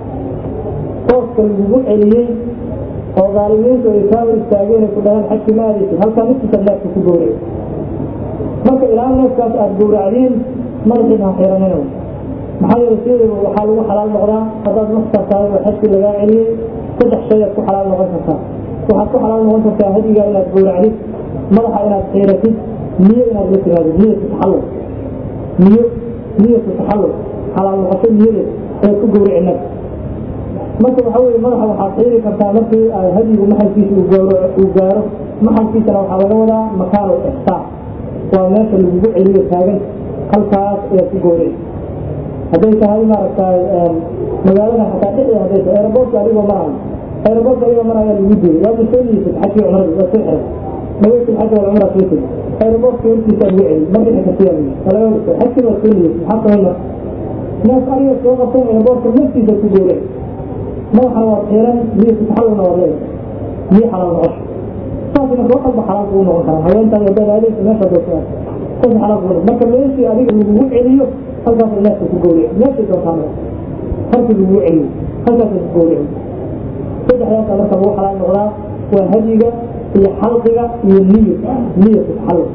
tooska lagugu celiyey oo dhaalimiintu ay kaa hor istaageen ay ku dhaheen xajki ma aadaysid halkaa naftiisa neefka ku gowray marka ilaa neefkaas aada gowracdiin madaxiina ha xiranina maxaa yeele sideeda waxaa lagu xalaal noqdaa haddaad naftaas tahay oo xajki lagaa celiyey saddex shay aad ku xalaal noqon kartaa waxaad ku xalaal noqon kartaa hadigaa inaad gowracdid madaxa inaad xiiratid niyo inaad la timaadid niyatu taxallul niyo niyatu taxallul xalaal noqosho niyadeed inaad ku gowrici naf marka waxa weye madaxa waxaad xiiri kartaa markii ay hadigu maxalkiisa uu gaaro maxalkiisana waxaa laga wadaa makaanu ixsaan waa meesha lagugu celiyo taagan halkaas ayaad ku gowrici hadday tahay maaragtay magaalada xataa dhexdeeda hadday tahay aeroboortka adigoo marayo aeroboortka adigoo marayo lagu diiday waad soo niyeysad xajkii cumrada waad soo xiray naweytul xaja wal cumra soo tegi aeroboortka hortiisa lagu celi marka kasiya laga xajkii waad soo niyeysad maxaa samayna neef ariga soo qabsan aeroboortka naftiisa ku gowray madaxana waad xiran niyatu taxallulna waad leedahay niyo xalaal noqosho saas marka wax walba xalaal kugu noqon karaa haweentaan haddaad aadaysa meesha doortaa saas xalaal kugu noqon marka meeshii adiga lagugu celiyo halkaas neefka ku gowrici meeshii doortaan halkii lagugu celiyo halkaas ku gowrici saddexdaasa marka lagu xalaal noqdaa waa hadiga iyo xalqiga iyo niyo niyatu taxallul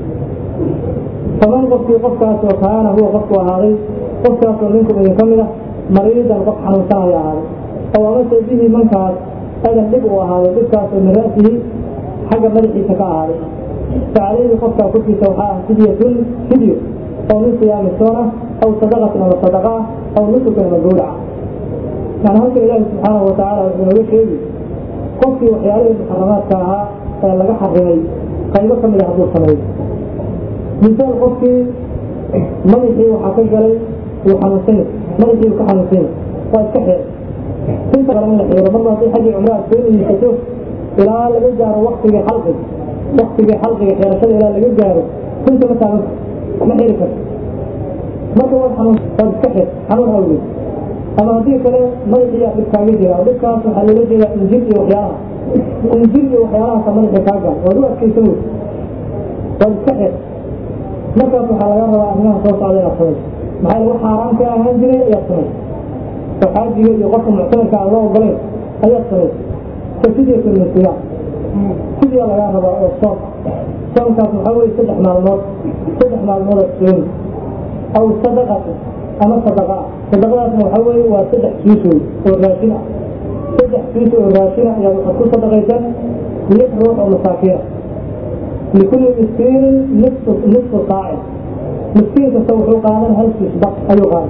faman qofkii qofkaasoo kaana huwa qofku ahaaday qofkaasoo minkum idin ka mid ah mariidan qof xanuunsanaya ahaaday oo amase bihi mankaas adan dhib uu ahaaday dhibkaasoo min ra'sihi xagga madaxiisa ka ahaaday facalayhi qofkaa korkiisa waxaa ah fidyatun fidyo oo min siyaami soona aw sadaqatin ama sadaqa ah aw nusukin ama gowraca yani halka ilaahi subxaanahu watacaala wuxuu nooga sheegi qofkii waxyaalihii muxaramaadka ahaa ee laga xarimay qaybo ka mid a hadduu sameeyo misaal qofkii madaxii waxaa ka galay wuu xanuunsan yahay madaxii uu ka xanuunsan yahay waa iska xeer inta kale in la xiiro marba haddii xaggii cumro aad soo niyeysato ilaa laga gaaro waktigii xalqiga waktigii xalqiga xeerashada ilaa laga gaaro kunta ma taagan ma xiri karto marka waad xanuun waad iska xeer xanuun awgeed ama haddii kale madaxiyaa dhib kaaga jira oo dhibkaas waxaa loola jeedaa injir iyo waxyaalaha injir iyo waxyaalahaasa madaxii kaa gaar waad u adkaysan wey waad iska xeer markaas waxaa laga rabaa arrimaha soo socda inaad samayso maxaa lagu xaaraan ka ahaan jiray ayaad samayso oo xaajiga iyo qofka muctamarka aan loo ogolayn ayaad samayso ka fidyatun min siyaam fidya lagaa rabaa oo soom soomkaas waxaa weye saddex maalmood saddex maalmoodaad soomi aw sadaqati ama sadaqa ah sadaqadaasna waxaa weeye waa saddex kiis wey oo raashin ah saddex kiis oo raashin ah ayaad waxaad ku sadaqaysan lix ruux oo masaakiina likulli miskiinin nisfu nisfu saacin miskiin kasta wuxuu qaadan hal kiis baq ayuu qaadan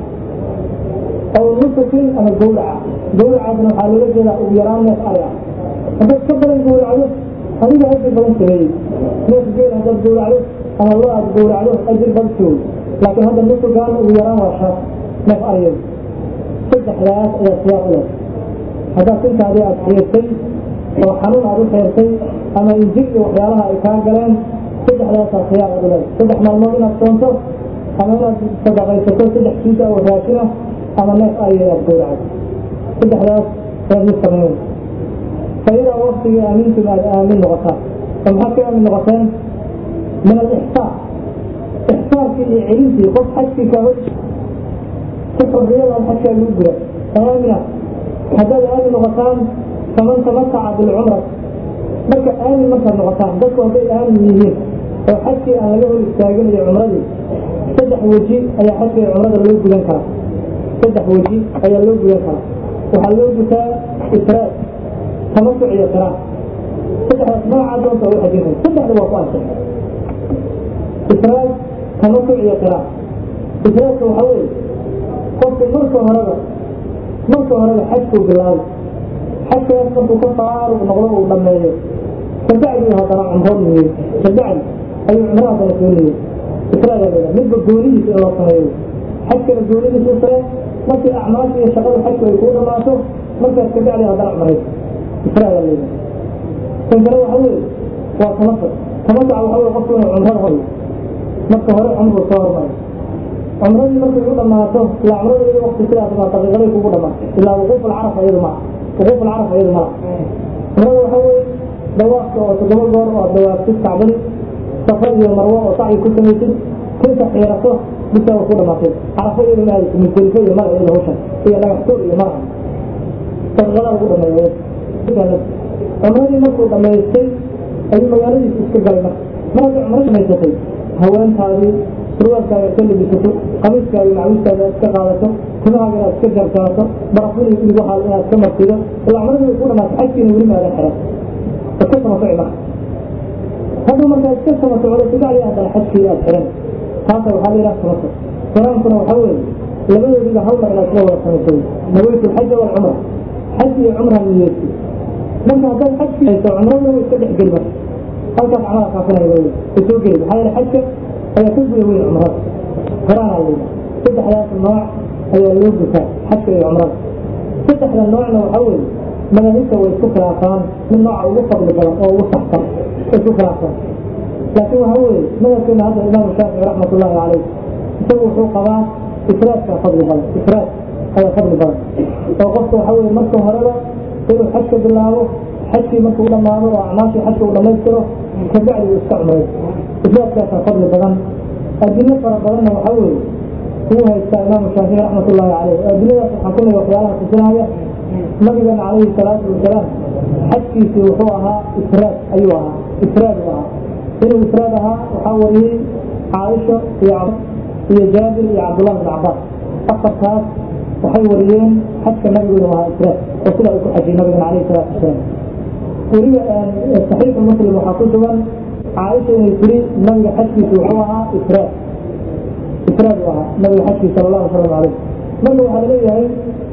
aw nusukin ama gowraca gowracaasna waxaa loola jeedaa ugu yaraan neef ari ah haddaad ka badan gowracdo adiga ajir badan sameeyey neef geel haddaad gowracdo ama lo aad gowracdo ajir badan sooy laakiin hadda nusugan ugu yaraan waa shan neef ariyada saddexdaas ayaa siyaaq u leh haddaad sintaadii aad xiirtay oo xanuun aad u xeertay ama injir iyo waxyaalaha ay kaa galeen saddexdaasaa siyaaq aad u leedahay saddex maalmood inaad soonto ama inaad sadaqaysato saddex kiis oo raashina ama neef ariya inaad gowracdo saddexdaas ayaad mid samayn fayadaa waktigii aamintum aad aamin noqotaan oo maxaad ka aamin noqoteen min alixsaan ixsaankii iyo celintii qof xajkii kaa hor si xorriyada xajkaa lagu gura aamina haddaad aamin noqotaan faman tamataca bilcumra marka aamin markaad noqotaan dadku hadday aamin yihiin oo xajkii aan laga hor istaagin iyo cumradii saddex weji ayaa xajka iyo cumrada loo gudan karaa saddex weji ayaa loo gudan karaa waxaa loo gutaa ifraad tamasuc iyo qiraan saddexdaas magacaa doonta u xajin kara saddexda waa ku ansix ifraad tamasuc iyo qiraan ifraadka waxaa weeye qofku marka horeba marka horeba xajkuu bilaabay xajkaas markuu ka faaruq noqdo uu dhammeeyo kabacdi haddana cumrood niyey kabacdi ayuu cumro haddana soo niyey ifraadaa leedahay midba goonidiisa in loo sameeyo xajkana goonidiisa u sare markii acmaasha iyo shaqada xajku ay kuu dhamaato markaas kabacdi haddana cumrayso ifraadaa leedahay kan kale waxa weeye waa tamasuc tamasuca waxa weye qofku inuu cumrada horiyo marka hore cumruu soo hormaray cumradii markay u dhamaato ilaa cumrada iyada waqti sidaas baa daqiiqaday kugu dhamaato ilaa wuquuf alcaraf iyadu maa wuquuf alcaraf iyadu maa cumrada waxa weeye dawaafka oo toddoba goor oo aad dawaaftid kacbadi safar iyo marwo oo sacyi ku samaysid tinta xiirato bisa ku dhamaatay carafo iyadu ma aadaysa musdelifo iyo mara iyada hawshan iyo dhagax tuur iyo mara daqiiqadaa lagu dhameeya cumradii markuu dhamaystay ayuu magaaladiisa iska galay marka mar hadday cumro dhamaysatay haweentaadii surwaalkaaga iska libisato qamiiskaaga macawiskaaga iska qaadato timahaaga inaad iska jarjarato barafadii igu haal inaad iska marsido ilaa cumradii way ku dhamaatay xajkiina weli maadan xiran iska samasoci marka hadduu markaa iska samasocdo sigacdii haddana xajkii aad xiran taasa waxaa la yidhaha samasoc quraankuna waxaa weeye labadoodiba hal mar inaad isla wada samaysay nawaytu alxaja waalcumra xaj iyo cumra niyeysay marka haddaad xajkii hayso cumraduna way iska dhex geli marka halkaas camala kaafinaya way soo geli maxaa yeele xajka ayaa ka guda weyn cumrada quraanaa la yidhaha saddexdaas nooc ayaa loo gutaa xajka iyo cumrada saddexda noocna waxaa weeye madaahibta way isku khilaafaan mid nooca ugu fadli badan oo ugu saxsan way isku khilaafaan laakiin waxaa weeye madhabkeena hadda imaamu shaafici raxmatullaahi caleyh isagu wuxuu qabaa ifraadkaa fadli badan ifraad ayaa fadli badan oo qofka waxaa weeye marka horeba inuu xajka bilaabo xajkii markuu dhamaado oo acmaashii xajka uu dhammaystiro kabacdi uu iska cumray ifraadkaasaa fadli badan adilo fara badanna waxaa weeye uu haystaa imaamu shaafici raxmatullaahi caleyh adiladaas waxaa ku mida waxyaalaha tusinaya nabigan calayhi salaatu wasalaam xajkiisii wuxuu ahaa ifraad ayuu ahaa ifraad uu ahaa inuu ifraad ahaa waxaa wariyey caaisha iyo iyo jaabir iyo cabdullahi bin cabaas afartaas waxay wariyeen xajka nabigeedu ahaa ifraad oo sida uu ku xajiyey nabigan calayhi salaatu wasalaam weliba saxiixu muslim waxaa ku sugan caaisha inay tiri nabiga xajkiisu wuxuu ahaa ifraad ifraad uu ahaa nabiga xajkiisa sala allahu wasalam caleyh marka waxaa laleeyahay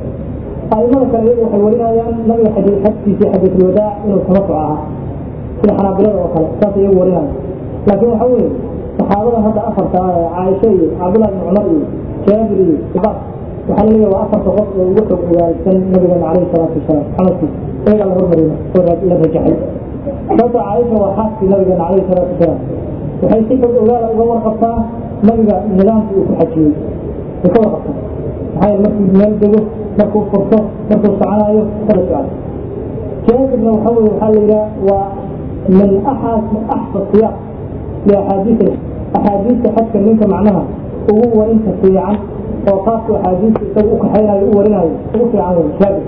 aimada kale iyagu waxay warinayaan nabiga xajkiisii xadiisulwadaac inuu tamasuc ahaa sida xanaabilada oo kale saas iyagu warinaya laakiin waxa weeye saxaabada hadda afarta ah ee caaisha iyo cabdullah bin cumar iyo jaabir iyo abbas waxaa laleeyahay waa afarta qof oo ugu xog ogaagsan nabigeena calayhi salaatu wasalaam xamadkiisa iyagaa la hormarina oo la rajaxay sababta caaisha waa xaaskii nabigeena calayhi salaatu wasalaam waxay si xog ogaala uga warqabtaa nabiga nidaamkii uu ku xajiyey way ka warqabtaa maxaa yeele markuu meel dego markuu furto markuu soconaayo kala socdo jaabirna waxa weye waxaa la yidhaha waa min axas axsa siyaaq liaxaadiis axaadiista xajka ninka macnaha ugu warinta fiican oo qaabku axaadiista isaga u kaxaynayo u warinayo ugu fiican wey jaabir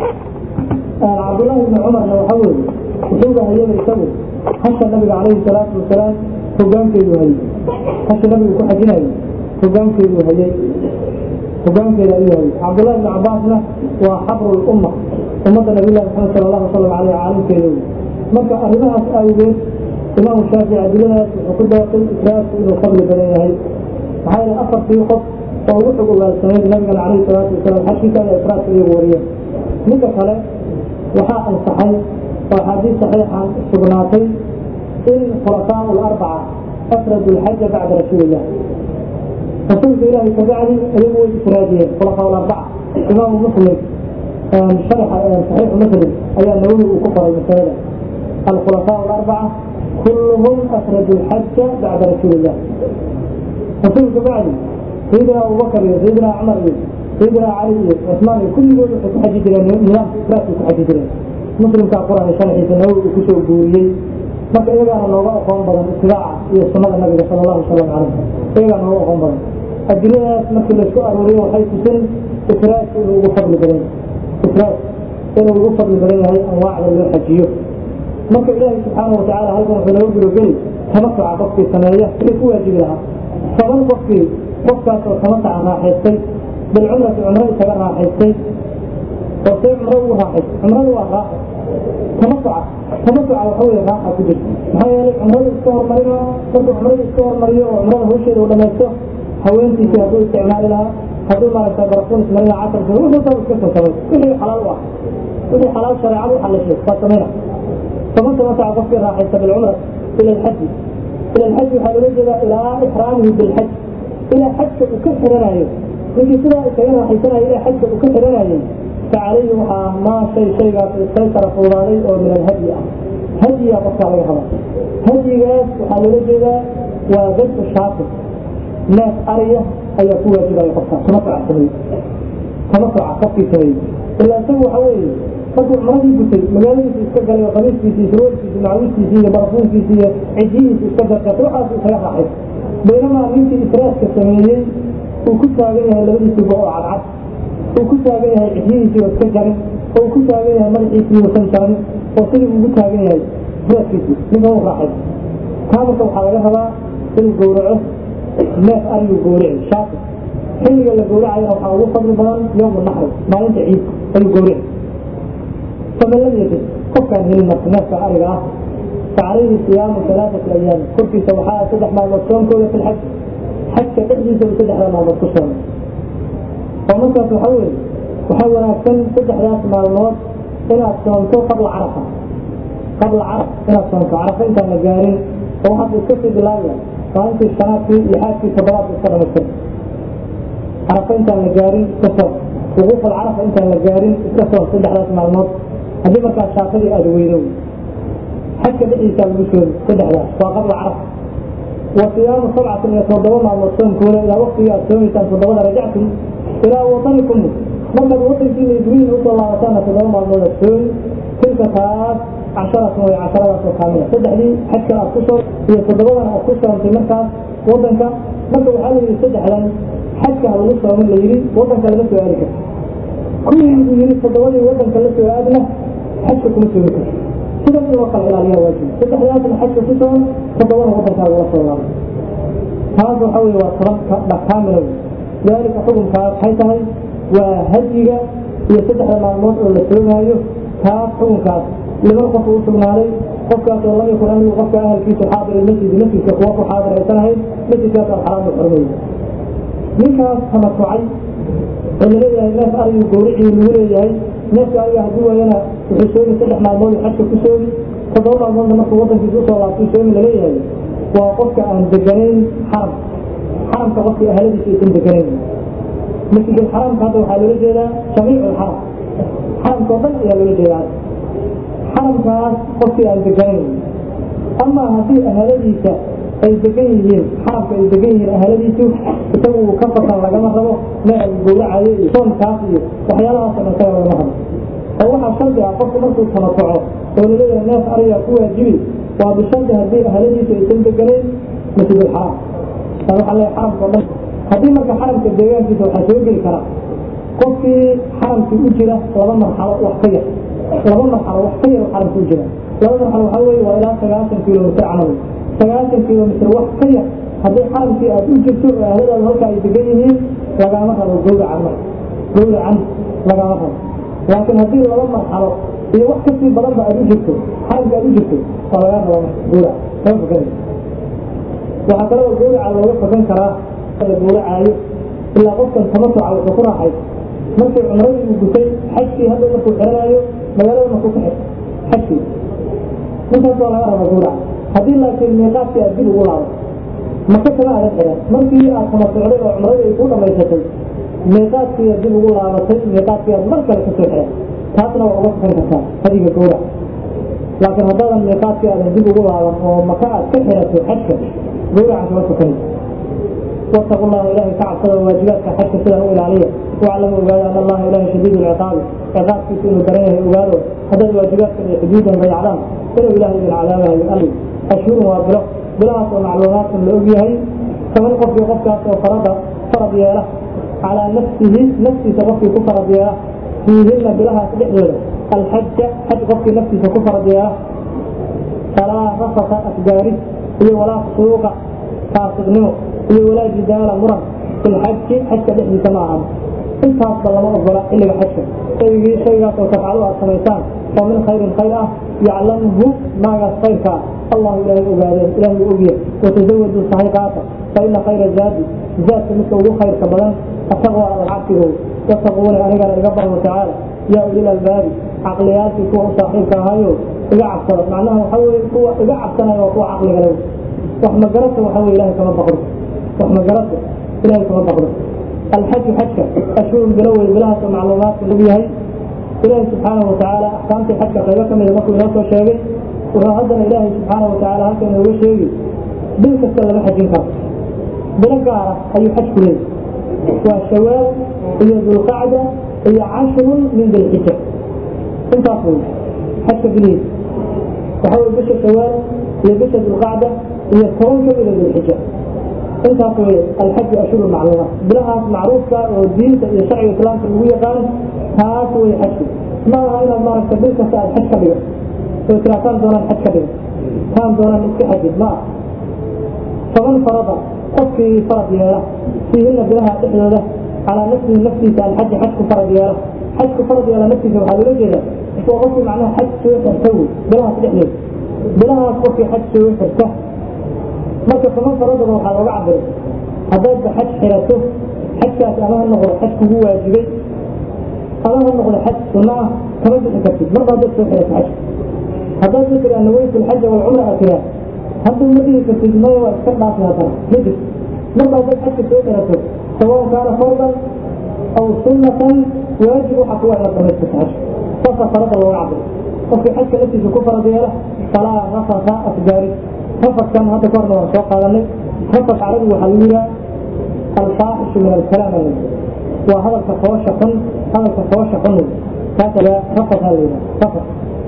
cabdullahi bni cumarna waxa weeye wuxuuba hayaba isagu hasha nabiga calayhi salaatu wasalaam hogaankeedu hayay hasha nabigu ku xajinayo hogaankeedu hayay hogaankeeda ayuu hayay cabdullahi bni cabaasna waa xabru lumma ummadda nabilahi maxamed sala allahu wasalam aleyh caalimkeeda wey marka arrimahaas awgeed imaamu shaafici adiladaas wuxuu ku daaqay ifraadku inuu fadli badan yahay maxaa yeele afartii qof oo ugu xog ogaalsanayd nabigan calayhi salaatu wasalaam xajkiisa ayaa ifraadka iyagu wariyeen midda kale waxaa ansaxay oo axaadiis saxiixan sugnaatay in khulafaau larbaca afradu lxaja bacda rasuulillah rasuulka ilaahay kabacdi iyagu way ifraadiyeen khulafaau larbaca imaamu muslim sharaxa saxiixu muslim ayaa nawawi uu ku qoray masalada alkhulafaau larbaca kulluhum afradu lxaja bacda rasuulillah rasuulka bacdi sayidina abubakar iyo sayidina cumar iyo sayidina cali iyo cusmaan iyo kulligood waxay ku xaji jireen nidaamka ifraadkay ku xaji jireen muslimkaa quraan sharxiisa nawowi uu kusoo guuriyey marka iyagaana nooga aqoon badan itibaaca iyo sunnada nabiga sala allahu wasalam caleyh iyagaa nooga aqoon badan adiladaas markii laysku arooriyo waxay tusin ifraadku inuu ugu fadli badan ifraad inuu ugu fadli badan yahay anwaacda loo xajiyo marka ilaahay subxaana watacaala halkan wuxuu naga gurogeli tamasuca qofkii sameeya wixii ku waajibi lahaa toban qofkii qofkaas oo tamasuca raaxaystay bilcumrati cumro isaga raaxaystay oo see cumro ugu raaxaystay cumradu waa raaxa tamasuca tamasuca waxa weye raaxa ku jirta maxaa yeelay cumradu iska hormarino markuu cumradu iska hormariyo oo cumrada hawsheeda uu dhamaysto haweentiisii hadduu isticmaali lahaa hadduu maaragta barafuun ismarina casarka wuxuu saba iska soo samay wixii xalaal u ah wixii xalaal shareecadu u xalishay waa samayna faman tamataca qofkii raaxaysta bilcumra ila alxaji ila alxaji waxaa loola jeedaa ilaa ixraamihi bilxaj ilaa xajka uu ka xiranayo ninkii sidaa isaga raaxaysanayo ilaa xajka uu ka xiranayay facalayhi waxaa maa shay shaygaas istaysara fuudaaday oo min alhadyi ah hadyiga qofkaa laga rabaa hadyigaas waxaa loola jeedaa waa dadku shaafir neef ariya ayaa ku waajibaya qofka tamasuca sameeye tamasuca qofkii sameeyey ilaa isagu waxa weeye markuu cumradii gutay magaaladiisa iska galay oo qamiiskiisi surwalkiisi macawiskiisi iyo barafuunkiisi iyo cijihiisi iska dargatay waxaas isaga raaxay baynamaa ninkii israaska sameeyey uu ku taagan yahay labadiisiiba oo cadcad uu ku taagan yahay cidyihiisii oo iska jarin oo uu ku taagan yahay madaxiisii uusan jarin oo sidii ugu taagan yahay israaskiisii ninka u raaxay kaa marka waxaa laga rabaa inuu gowraco neef ariguu gowrici shaati xilliga la gowracayana waxaa ugu fadli badan yowmu naxri maalinta ciid ayuu gowrici famaladiisi qofkaan helin marka neefka ariga ah فعليه صيام ثلاثة أيام كل في سبحاء سدح مع المصوم كله في الحج حتى تحديث سدح مع المصوم ومتى تحول وحول أكثر سدح ذات مع الموت إلى الصومته قبل عرفة قبل عرفة إلى الصومته عرفة أنت مجارين وواحد يكفي بالله فأنت الشنات في يحاج في صدرات السلام السلام عرفة أنت مجارين كسر وقوف العرفة أنت مجارين كسر سدح ذات مع الموت هذه مركز شاطري أدوينوي حتى بئيسا المسلم تدعى وقبل عرف وصيام سبعة يتوضون مع المصوم كولا إلى وقت يأتون تنفضون رجعتم إلى وطنكم لما الوطن في إبريل وصلى الله عليه وسلم تدعون مع المصوم تلك ثلاث عشرة وعشرة كاملة تدعى لي حتى أكسر يتوضون أكسر في مركز وطنك مركز حالي يستدعى لن حتى الوصل من اللي يريد وطنك لنسوا ذلك كل يريد تدعوني وطنك لنسوا أدنى حتى كم سويته sida in loo kala ilaaliya waajib saddexdaasna xajka ku soon toddobana wadankaaga la soo laabo taas waxa weye waa toban dhakaamila dalika xukunkaas waxay tahay waa hadiga iyo saddexda maalmood oo la soogaayo taas xukunkaas liman qof u sugnaaday qofkaas oo lam yakun ahlu qofka ahalkiisa xaadir masjid masjidka kuwa ku xaadir aysan ahayn masjidkaas aan xaraam u xurmeeyey ninkaas tamatucay oo laleeyahay neef arigu gowricii lagu leeyahay neefka ariga haddii waayana wuxuu soomi saddex maalmood xajka ku soomi toddoba maalmoodna markuu wadankiisa usoo laabtuu soomi laleeyahay waa qofka aan deganayn xaram xaramka qofkii ahladiisa aysan deganayn masjidul xaramka hadda waxaa loola jeedaa jamiicu lxaram xaramka oo dhan ayaa loola jeedaa xaramkaas qofkii aan deganayn ama haddii ahladiisa ay degan yihiin xaramka ay degan yihiin ahladiisu isagu uu ka fakan lagama rabo meel gowracayo iyo soonkaas iyo waxyaalahaas oo isaga lagama rabo oo waxaa shardi ah qofku markuu tamatuco oo laleeyahay neef ariga ku waajibi waa bishardi haddii ahladiisu aysan deganayn masjidulxaram taa waxaa leeyahay xaramka oo dhan haddii marka xaramka deegaankiisa waxaa soo geli kara qofkii xaramkii u jira laba marxalo wax ka yar laba marxalo wax ka yar xaramka u jira laba marxalo waxaa weeye waa ilaa sagaashan kilomitr camal sagaashan kilomitr wax ka yar haddii xaramkii aad u jirto oo ahladaadu halka ay degan yihiin lagaama rabo gowracan marka gowracan lagaama rabo laakiin haddii laba marxalo iyo wax kasii badanba aad u jirto xaramka aad u jirto waa lagaa raba marka gowrac kama fakanay waxaa kaloo gowraca looga fakan karaa la gowracaayo ilaa qofkan tamatuca wuxuu ku raaxay markii cumradii uu gutay xajkii hadda markuu xiranaayo magaalada markuu ka xir xajkii ninkaas waa laga raba gowrac haddii laakiin miiqaadkii aad dib ugu laabo maka kama aadan xiran markii aad tamatocday oo cumradii ay ku dhamaysatay miiqaadkii aad dib ugu laabatay miiqaadkii aad mar kale kasoo xiran taasna waa uga fakan kartaa hadiga gowrac laakiin haddaadan miiqaadkii aadan dib ugu laaban oo maka aad ka xirato xajka gowracan kama fakanayso واتقوا الله إلهي كعبصد وواجباتك حتى سيدا إلالية واعلموا أبدا أن الله إله شديد العقاب عقاب في سنة دريه أباده هذا الواجبات حدودا بيعلام إلى إلهي بالعلامة يؤلي أشهر وابلغ بلاس ومعلومات لأبيهي كمن قف يقف وفرض فرض ياله على نفسه نفسي تغفي كفر ياله فيهن بلها تدحيله الحج حج قف نفسي كفر ياله فلا رفق أكباري ولا فسوق فاسقنمو iyo walaa jidaala muran fi lxaji xajka dhexdiisa ma ahan intaasba lama ogola xilliga xajka shaygii shaygaas oo tafcalo aad samaysaan oo min khayrin khayr ah yaclamhu maagaas khayrka ah allahu ilaahay ogaadeen ilaahay ogya watasawadu sahay qaata fa ina khayra zaadi zaadka midka ugu khayrka badan ataqwa alcabsigo wattaquuni anigana iga barmo tacaala yaa ulil albaabi caqliyaalkii kuwa u saaxiibka ahayo iga cabsada macnaha waxa weye kuwa iga cabsanaya waa kuwa caqliga le wax magarata waxa weye ilahay kama baqro وما جرت إلهي كما بقدر الحج حجك أشهر بلوي بلها معلومات من نبيهي إلهي سبحانه وتعالى أحكامت الحج قيبك من المكو نفسه الشيء وهذا إلهي سبحانه وتعالى هكذا هو الشيء بلك السلام حج كام بلك أي حج كله والشوال هي ذو القعدة هي عشر من ذي الحجة انت أقول حج بليل وحاول بش الشوال هي بش ذو القعدة هي كون كبيرة ذي الحجة intaas wey alxaju ashhuru macluumaat bilahaas macruufka oo diinta iyo sharciga islaamka lagu yaqaan taas wey xajku ma aha inaad maaragta bil kasta aad xaj ka dhigo oo tiraa taan doonaan xaj ka dhigo taan doonaan iska xajid ma aha faman farada qofkii farad yeela fiihina bilaha dhexdooda calaa nafsihi naftiisa alxaji xajku farad yeela xajku farad yeela naftiisa waxaa loola jeeda waa qofkii macnaha xaj soo xirta wey bilahaas dhexdooda bilahaas qofkii xaj soo xirta marka faman faradaba waxaa looga cabiray haddaadba xaj xirato xajkaas ama ha noqdo xaj kugu waajibay ama ha noqdo xaj sunno ah kama bixi kartid marba haddaad soo xirato xajka haddaad ma tiraa nawaytu alxaja walcumra a tiraa hadda ma dhihi kartid maya waa iska dhaafi haddana majir marba haddaad xajka soo xirato sawaun kaana fardan aw sunnatan waajib waxa kuwa inaad dhamaystirto xajka saasaa farada looga cabiray qofkii xajka naftiisa ku farad yeela falaa rafasa asgaari rafaskan hadda ka horna waan soo qaadanay rafas carabi waxaa lagu yihaa alfaaxishu min alkalaam al waa hadalka foosha xun hadalka foosha xun wey kaasa rafas ha la yidhaha rafas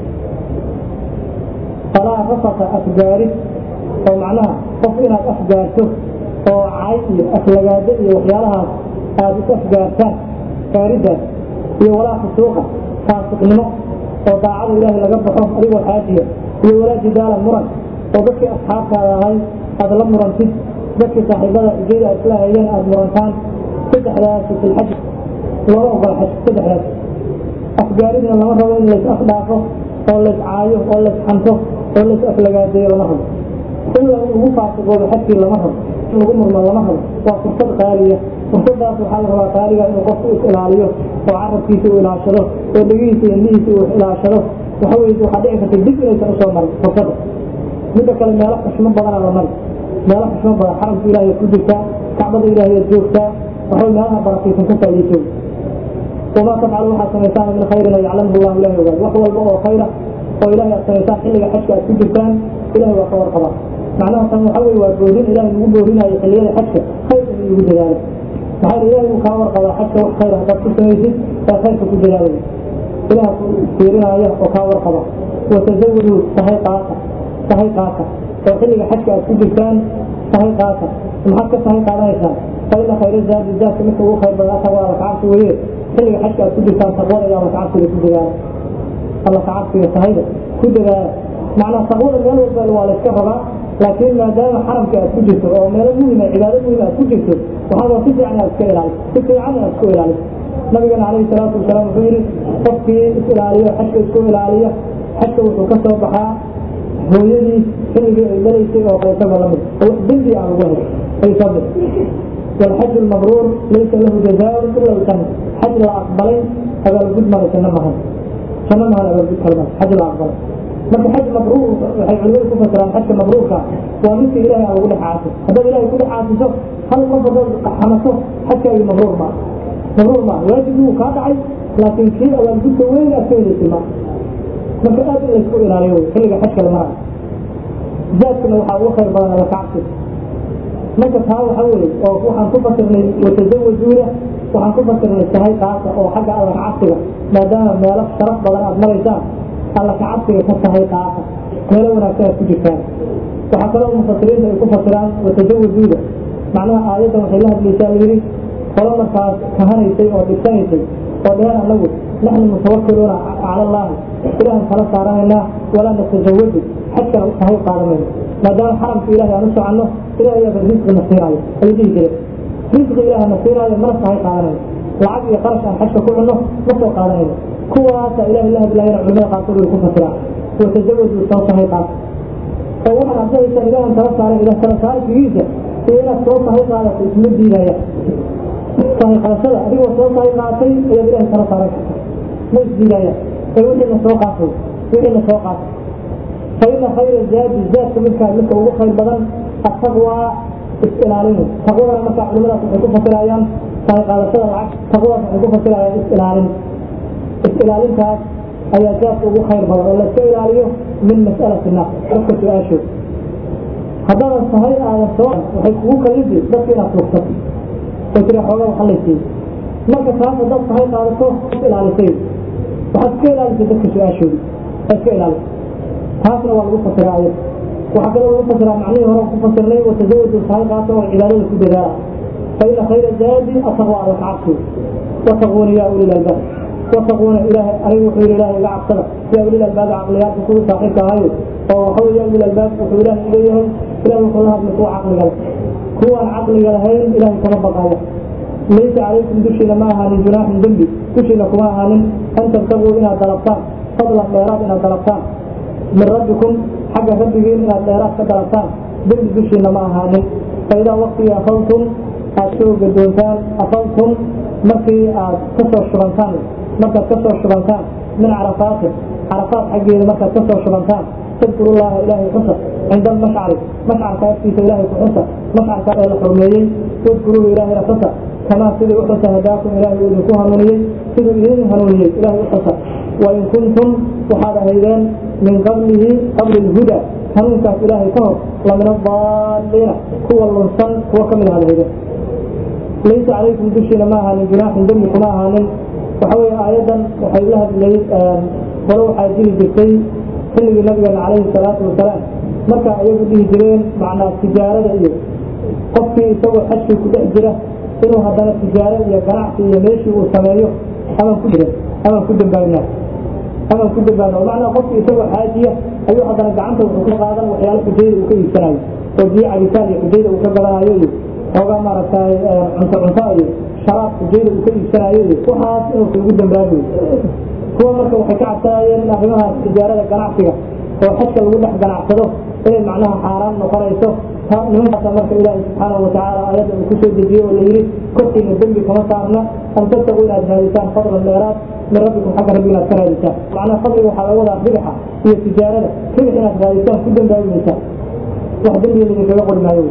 falaa rafasa asgaari oo macnaha qof inaad afgaarto oo cay iyo aflagaado iyo waxyaalahaas aada is afgaartaan gaaridaas iyo walaa fusuuqa faasiqnimo oo daacada ilaahay laga baxo adigoo xaajiya iyo walaa jidaala muran oo dadkii asxaabtaada ahay aada la murantid dadkii saaxiibada ujeeda aad isla hayeen aada murantaan saddexdaas filxaj looma ogola xaj saddexdaas afgaaridna lama rabo in lays afdhaafo oo lays caayo oo lays xanto oo lays aflagaadeeyo lama rabo in la ugu faasiqoodo xajkii lama rabo in lagu murmo lama rabo waa fursad qaaliya fursadaas waxaa la rabaa qaaliga inuu qofku is ilaaliyo oo carabkiisa uu ilaashado oo dhegihiisa iyo indhihiisa uu ilaashado waxa weye waxaa dhici karta dib inaysan usoo marin fursadda midda kale meelo xushmo badanaa la mari meelo xushmo badan xaramka ilaahay ku jirtaa kacbada ilaahay aad joogtaa waxay meelaha barakaysan ka faa'iidayso wamaa tafcalu waxaad samaysaan min khayrin yaclamhu llahu ilahay ogaad wax walba oo khayra oo ilahay aad samaysaan xilliga xajka aad ku jirtaan ilahay waa ka warqabaa macnaha tan waxa weye waa boorin ilahay lagu boorinayo xilliyada xajka khayr in lagu dadaalo maxaa yidhi ilahay wuu kaa warqabaa xajka wax khayr haddaad ku samaysid ee khayrka ku dadaalaya ilaha ku fiirinaya oo kaa warqaba watazawadu sahay qaata sahay qaata oo xilliga xajka aad ku jirtaan sahay qaata maxaad ka sahay qaadanaysaa faina khayra zaadi zaadka midka ugu khayr badan ata waa alla kacabsi weye xilliga xajka aad ku jirtaan taqwada iyo alla kacabsiga ku dadaala alla kacabsiga sahayda ku dadaala macnaa taqwada meel walba waa la iska rabaa laakiin maadaama xaramka aad ku jirto oo meelo muhima cibaado muhima aad ku jirto waxaa waa si fiican aad iska ilaaliso si fiican aad isku ilaaliso nabigana calayhi salaatu wasalaam wuxuu yidhi qofkii is ilaaliyo xajka isku ilaaliya xajka wuxuu ka soo baxaa hooyadii xilligii ay dhalaysay oo kaleetaba la mid oo wax dembi aan ugu hay ay soo bixi والحج المبرور ليس له جزاء الا الجنه حج لا اقبلين هذا الجد ما جنة مهن جنة مهن هذا الجد كلمة حج لا اقبلين marka xaj mabruur waxay culimadu ku fasiraan xajka mabruurka waa midka ilaahay aan ugu dhex caasiso haddaad ilahay ku dhex caasiso hal qof haddaad xamaso xajkaagi mabruur maa mabruur maa waajibkii wuu kaa dhacay laakiin kii awaalgudka weyn aad ka helaysay maa marka aad in laysku ilaaliyo wey xilliga xajka la marayo zaadkana waxaa ugu khayr badan alla kacabsi marka taa waxa weeye oo waxaan ku fasirnay watazawajuuna waxaan ku fasirnay sahay qaasa oo xagga alla kacabsiga maadaama meelo sharaf badan aad maraysaan alla kacabsiga ka sahay qaasa meelo wanaagsan aad ku jirtaan waxaa kaloo mufasiriinta ay ku fasiraan watazawajuuda macnaha aayaddan waxay la hadlaysaa layidhi qolo markaas kahanaysay oo dhigsanaysay oo dheheen annagu naxnu mutawakiluuna cala allaahi ilaahan kala saaranaynaa walaa natajawadu xajkana u sahay qaadanayno maadaama xaramka ilahay aan u soconno ilahay aaba risqi na siinaayo ayuu dhihi jire risqi ilaah na siinaayo mana sahay qaadanayno lacag iyo qarash aan xajka ku cunno ma soo qaadanayno kuwaasa ilahay la hadlaayana culimada qaarkood way ku fasiraan watajawadu soo sahay qaata oo waxaad abdahaysaan ilaahan kala saaran ilah kala saarkigiisa iyo inaad soo sahay qaadato isma diidaya sahay qaadashada adigoo soo sahay qaatay ayaad ilahay kala saaran karta ma isdiidaya ee wixiina soo qaatay wixiina soo qaatay faina khayra zaadi zaadka midkaa midka ugu khayr badan ataqwa is-ilaalin taqwadana markaa culimadaas waxay ku fasirayaan sahay qaadashada lacag taqwadaas waxay ku fasirayaan is-ilaalin is-ilaalintaas ayaa zaadka ugu khayr badan oo layska ilaaliyo min mas'alati naas dadka su-aashood haddaadan sahay aadan soo waxay kugu kalidi dadka inaad tuugsato oo tira xoogaa waxa laysiiy marka taas haddaad sahay qaadato is ilaalisay waxaad iska ilaalisay dadka su-aashooda aad iska ilaalisay taasna waa lagu fasiraa ayad waxaa kaloo lagu fasiraa macnihii hore ku fasirnay watasawaju sahay qaata oo cibaadada ku dadaala fa ina khayra zaadi ataqwa alla ka cabsi wattaquuna yaa ulil albaab wattaquuna ilaahay anigu wuxuu yidhi ilaahay iga cabsada yaa ulil albaab caqliyaadka kugu saaxiibka ahayo oo waxa weeye yaa ulil albaab wuxuu ilaahay leeyahay ilahay wuxuu la hadlay kuwa caqliga leh kuwaan caqliga lahayn ilaahay kama baqaya laysa calaykum dushiina ma ahaanin junaaxun dembi dushiina kuma ahaanin an tabtaguu inaad dalabtaan fadlan dheeraad inaad dalabtaan min rabbikum xagga rabbigiin inaad dheeraad ka dalabtaan dembi dushiina ma ahaanin faidaa waktigii afaltum aad soo gadoontaan afaltum markii aad kasoo shubantaan markaad kasoo shubantaan min carafaatin carafaat xaggeeda markaad kasoo shubantaan tadkuru llaha ilaahay xusa cinda almashcari mashcarka agtiisa ilaahay ku xusa mashcarka ee la xurmeeyey wadkuruuhu ilaahayna xusa kamaa sidii u xusa hadaakum ilaahay uu idinku hanuuniyey siduu idin hanuuniyey ilaahay u xusa wain kuntum waxaad ahaydeen min qablihi qabli lhuda hanuunkaas ilaahay ka hor lamin adaalliina kuwa lunsan kuwa kamid ahaad ahaydeen laysa calaykum dushiina ma ahaanin junaaxun dembi kuma ahaanin waxa weeye aayadan waxay la hadlayd qolo waxaa jiri jirtay xilligii nabigeena calayhi salaatu wasalaam marka ayagu dhihi jireen macnaa tijaarada iyo qofkii isagoo xajkii ku dhex jira inuu haddana tijaaro iyo ganacsi iyo meeshii uu sameeyo amaan ku jiran amaan ku dambaabnaa amaan ku dambaabna macnaa qofkii isagoo xaajiya ayuu haddana gacanta wuxuu ka qaadan waxyaalo xujayda uu ka iibsanayo oo biyo cabitaan iyo xujayda uu ka gadanayo iyo xoogaa maaragtay cunto cunto iyo sharaab xujayda uu ka iibsanayo iyo waxaas inuu ugu dambaabayo kuwa marka waxay ka cabsanayeen in arrimahaas tijaarada ganacsiga oo xajka lagu dhex ganacsado inay macnaha xaaraan noqonayso nimankaasa marka ilaahi subxaanahu watacaala aayadda uu kusoo dejiye oo layidhi korkiina dembi kama saarna an tabtaquu inaad raadisaan fadlan dheeraad min rabbikum xagga rabbiga inaad ka raadisaan macnaha fadliga waxaa laga wadaa ribixa iyo tijaarada ribix inaad raadisaan ku dambaabimaysaa wax dembiga idinkaga qori maayo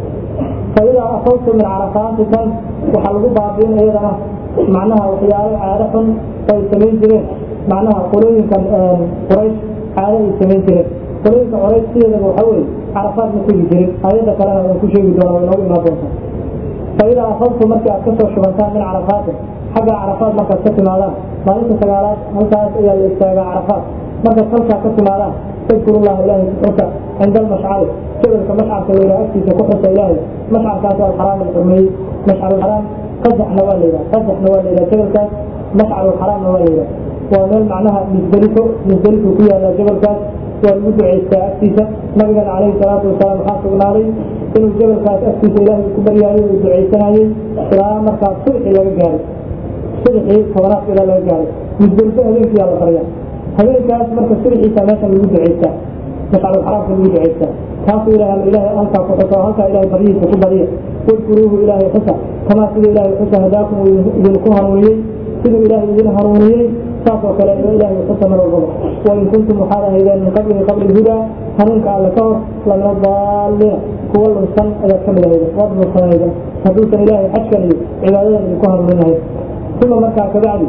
faidaa afawtu min carafaatikan waxaa lagu baabiin iyadana macnaha waxyaalo caado xun ay samayn jireen macnaha qolooyinkan quraysh caado ay samayn jireen qolooyinka quraysh sideedaba waxa weeye carafaad ma tegi jirin aayadda kalena waan ku sheegi doona way noogu imaan doontaa faidaa afaltu markii aad kasoo shubantaan min carafaatin xagga carafaad markaad ka timaadaan maalinta sagaalaad halkaas ayaa la istaagaa carafaad markaad halkaa ka timaadaan tadkurullaha ilaahay ku xusa cinda almashcari jabalka mashcarka la yidhaha agtiisa ku xusa ilaahay mashcarkaas oo alxaraam la xurmeeyey mashcarulxaraam qasaxna waa la yidhaha qasaxna waa la yidhaha jabalkaas mashcarulxaraamna waa la yidhaha waa meel macnaha misdelifo misdelifo ku yaalla jabalkaas waa lagu ducaystaa agtiisa nabigana calayhi salaatu wasalaam waxaa sugnaaday inuu jabalkaas agtiisa ilaahay ku baryaayay uu ducaysanayey ilaa markaas subxii laga gaaray subxii tobanaadka ilaa laga gaaray misdelifo habeenkiyaa la baryaa habeenkaas marka subxiisa meeshan lagu ducaystaa mashcarulxaraamka lagu ducaystaa taasuu ilahay ama ilaahay halkaa ku xusa oo halkaa ilaahay baryihiisa ku badiya wadkuruuhu ilaahay xusa kamaa sida ilaahay xusa hadaakum uu idinku hanuuniyey siduu ilaahay idin hanuuniyey saas oo kale ilaahay xusa mar walbaba wain kuntum waxaad ahaydeen min qablihi qabli lhudaa hanuunka alle ka hor lamina daaliina kuwa lunsan ayaad ka mid ahaydeen waad lunsanayden hadduusan ilaahay xajkan iyo cibaadadan idinku hanuuninahay uma markaa kabacdi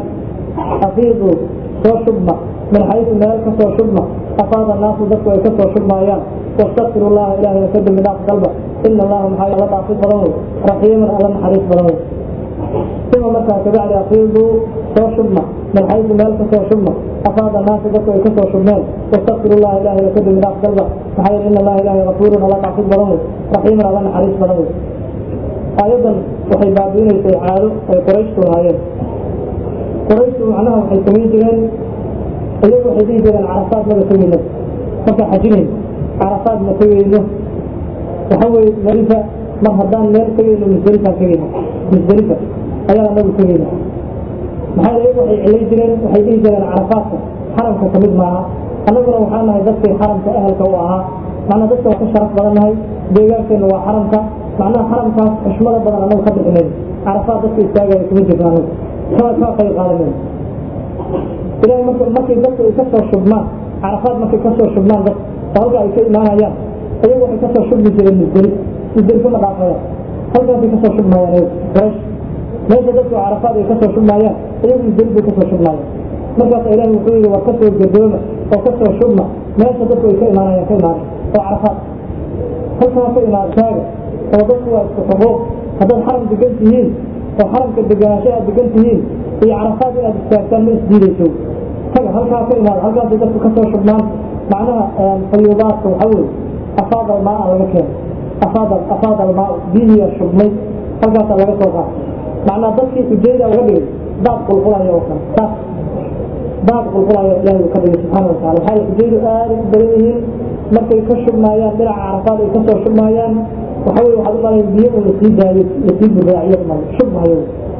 afiiduu soo shubma min xaysu meel ka soo shubma afaada naasu dadku ay ka soo shubmaayaan wastakfiru llaha ilahayna ka dembi dhaaf dalba ina allaha maxaa alla dhaafid badan wey raxiiman alla naxariis badan wey uma markaa kabacdi afiiduu soo shubma min xaysu meel ka soo shubma afaada naasu dadku ay ka soo shubmeen wastakfiru llaha ilahayna ka dembi dhaaf dalba maxaa yeele ina allaha ilahay gafuurun alla dhaafid badan wey raxiiman alla naxariis badan wey aayaddan waxay baabiinaysay caado ay qurayshtu lahaayeen qurayshtu macnaha waxay samayn jireen iyagu waxay dhihi jireen carafaad maba tegeyno markaa xajinayn carafaad ma tegeyno waxa weeye malifa mar haddaan meel tegeyno musdelifaan tegeyno musdelifa ayaan anagu tegeyna maxaa iyagu waxay cilay jireen waxay dhihi jireen carafaadka xaramka kamid maaha annaguna waxaa nahay dadkii xaramka ahalka u ahaa macnaa dadka waa ka sharaf badan nahay deegaankeenna waa xaramka macnaha xaramkaas xushmada badan anagu ka bixinayn carafaad dadka istaagaya kuma jirno anagu kama kama qayb qaadanayn ilahay marka markay dadku ay kasoo shubmaan carafaad markay kasoo shubmaan dad oo halka ay ka imaanayaan ayagu waxay kasoo shubmi jireen musdelif musdelifo ma dhaafayaan halkaasay kasoo shubmayaan ayagu quraysh meesha dadku carafaad ay kasoo shubmayaan ayagu musdelif bay kasoo shubmayaan markaasa ilahi wuxuu yidhi war kasoo gadooma oo kasoo shubma meesha dadku ay ka imaanayaan ka imaanay oo carafaad halkaa ka imaan taaga oo dadku waa isku xuquuq haddaad xaram degan tihiin oo xaramka deganaansho aad degan tihiin iyo carafaad inaad istaagtaan ma isdiidayso taga halkaa ka imaada halkaasay dadku kasoo shubmaan macnaha fayuubaadka waxa weye afaad almaa laga keeno afaad afaad almaa biyihiya shubmay halkaasaa laga soo qaatay macnaa dadkii xujayda uga dhigay daad qulqulaya oo kale saas daad qulqulaya ilaahay uu ka dhigay subxaana watacala waxaa xujaydu aada u badan yihiin markay ka shubmaayaan dhinaca carafaad ay kasoo shubmaayaan waxa weye waxaad u malayn biyo un lasii daayo lasii buraaciyo mal shubmayo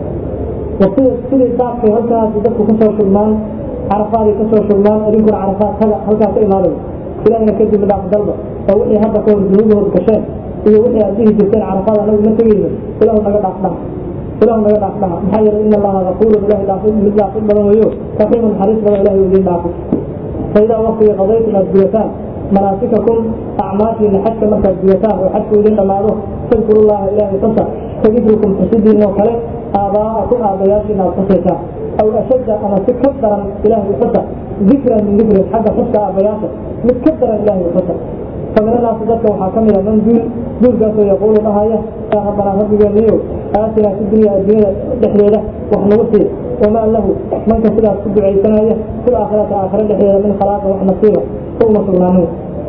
sida sidii daadkay halkaas dadku kasoo shubmaan carafaaday kasoo shubmaan idinkuna carafaad taga halkaas ka imaaday ilahina kadib dhaaf dalba oo wixii hadda ka hor dunuubahood gasheen iyo wixii aad dhihi jirteen carafaad anagu ma tegayno ilahu naga dhaaf dhaha ilahu naga dhaaf dhaha maxaa yeelay ina allaha gafuurun ilahi dhaaf mid dhaafid badan weyo raxiimun xariis badan ilahi idiin dhaafo faidaa waqtiga qadaytum aad gudataan manaasikakum acmaashiina xajka markaad gudataan oo xajku idin dhammaado fadkuru llaha ilaahay xusa kadikrikum xusidiin oo kale aabaa'akum aabbayaashiina aad xusaysaan aw ashadda ama si ka daran ilaahay xusa dikran min dikrin xagga xuska aabbayaasha mid ka daran ilaahay xusa faminanaasi dadka waxaa ka mid a man duul duulkaasoo yaquulu dhahaya yaa rabbanaa rabbigeeniyo aatinaa fi dunya adduunyada dhexdeeda wax nagu sii wamaa lahu manka sidaas ku ducaysanaya fil aakhirati aakhira dhexdeeda min khalaaqin wax nasiiba uma sugnaanin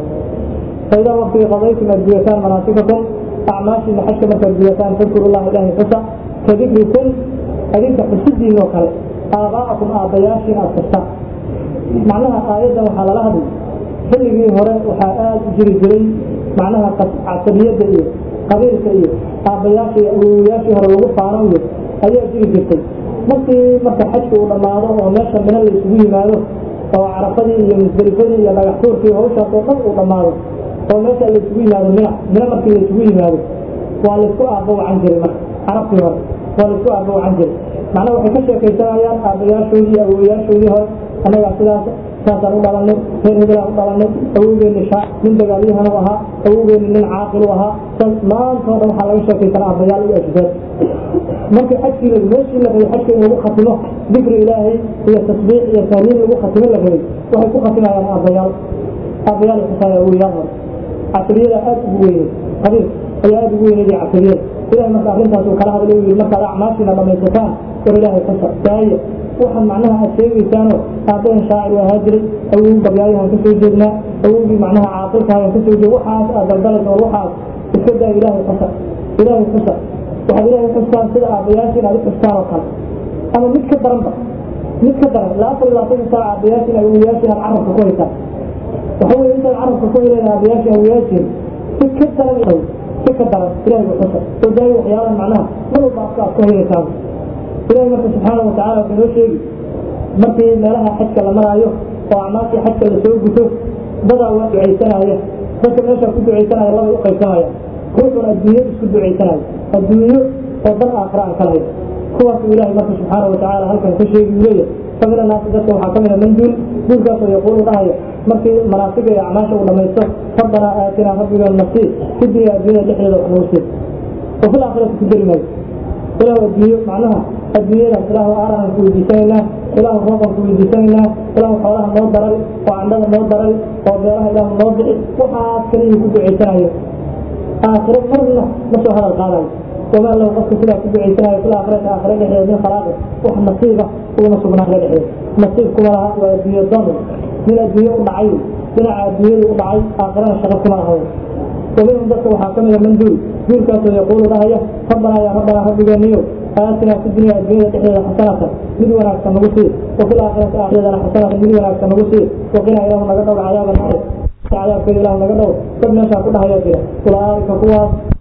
faidaa waqtigii qadaytum aad gudataan manaasikakum acmaashiina xajka markaad gudataan fadkuru llaha ilaahay xusa ka dikrikum adinka xusidiin oo kale aabaa'akum aabbayaashiin aad xustaan macnaha aayaddan waxaa lala hadlay xilligii hore waxaa aada u jiri jiray macnaha casabiyadda iyo qabiilka iyo aabbayaasha iyo awowayaashii hore lagu faano iyo ayaa jiri jirtay markii marka xajka uu dhammaado oo meesha mina la isugu yimaado oo carafadii iyo musdelifadii iyo dhagaxtuurkii hawshaas oo dhan uu dhammaado oo meesha la isugu yimaado mina mina markii la isugu yimaado waa laysku aabbo wacan jiray marka carabtii hore waa laysku aabbo wacan jiray macnaha waxay ka sheekaysanayaan aabbayaashoodii iyo awowayaashoodii hore annagaa sidaas saasaan u dhalanay reer hebelaan u dhalanay awowgeeni shaa nin dagaalyahanu ahaa awowgeeni nin caaqilu ahaa maantoo dhan waxaa laga sheekaysanaa aabbayaal iyo ashdeed markii xajkii la meeshii la rabay xajka in lagu khatimo dikri ilaahay iyo tasbiix iyo tahliil lagu khatimo la rabay waxay ku khatimayaan aabbayaal aabbayaal xusaaya awowayaal hore casriyada aad ugu weynay qabiil ayaa aada ugu weynay casriyada ilahay marka arrintaas uu kala hadlay u yidhi markaad acmaashiina dhamaysataan war ilaahay xusa daaya waxaan macnaha aad sheegaysaanoo aabbahan shaacir ahaa jiray awow gabyaayahan ka soo jeednaa awowgii macnaha caaqilkaayan ka soo jeed waxaas aad daldalaysa war waxaas iska daa ilaahay xusa ilaahay xusa waxaad ilaahay xustaan sida aabbayaashiin aad u xustaan oo kale ama mid ka daranba mid ka daran ilaa afar iyo labaatanka saac aabbayaashiin awowayaashiin aad carabka ku haysaan waxa weye intaad carabka ku heleen aabbayaashiin awowayaashiin si ka daran si ka daran ilahay u xusa oo daayo waxyaalaha macnaha mar walba afka aad ku haynaysaan ilahi marka subxaana watacala wuxuu noo sheegi markii meelaha xajka la maraayo oo acmaashii xajka lasoo guto dadaa waa ducaysanaya dadka meesha ku ducaysanaya labay u qaybsamaya ruuxun adduunyo isku ducaysanayo adduunyo oo dan aakhira aan kalahayn kuwaasuu ilahay marka subxaana watacala halkan ka sheegi uu leeyahay famina naasi dadka waxaa ka mida man duul duulkaasoo yaquulu dhahaya markii manaasiga iyo acmaasha uu dhamaysto rabbanaa aatinaa rabbigeen nasii fi dunya adduunyada dhexdeeda wax nagu sii oo fil aakhirati ku jeri maayo ilahu adduunyo macnaha adduunyadaas ilaahu aarahan ku weydiisanaynaa ilaahu rooqan ku weydiisanaynaa ilaahu xoolaha noo darari oo candhada noo darari oo beeraha ilaahu noo bixi waxaas kaliyuu ku ducaysanayo aakhiro marna ma soo hadal qaadayo wamaa lahu qofka sidaa ku ducaysanayo fil aakhirati aakhira dhexdeeda min khalaaqi wax nasiiba uguma sugnaa aakhira dhexdeeda nasiib kuma laha waa adduunyo dan nin adduunyo u dhacay dhinaca adduunyadu u dhacay aakhirana shaqo kuma lahayn ومنهم ذلك وحاكمه من دول دول كانوا يقول لها ربنا يا ربنا ربنا نيو آتنا في الدنيا الدنيا تحية حسنة من وراك نغسي وفي الآخرة آخرة حسنة من وراك نغسي وقنا إله نقدر عذاب النار عذاب في إله نقدر قد نشاء كلها يا أولئك قوة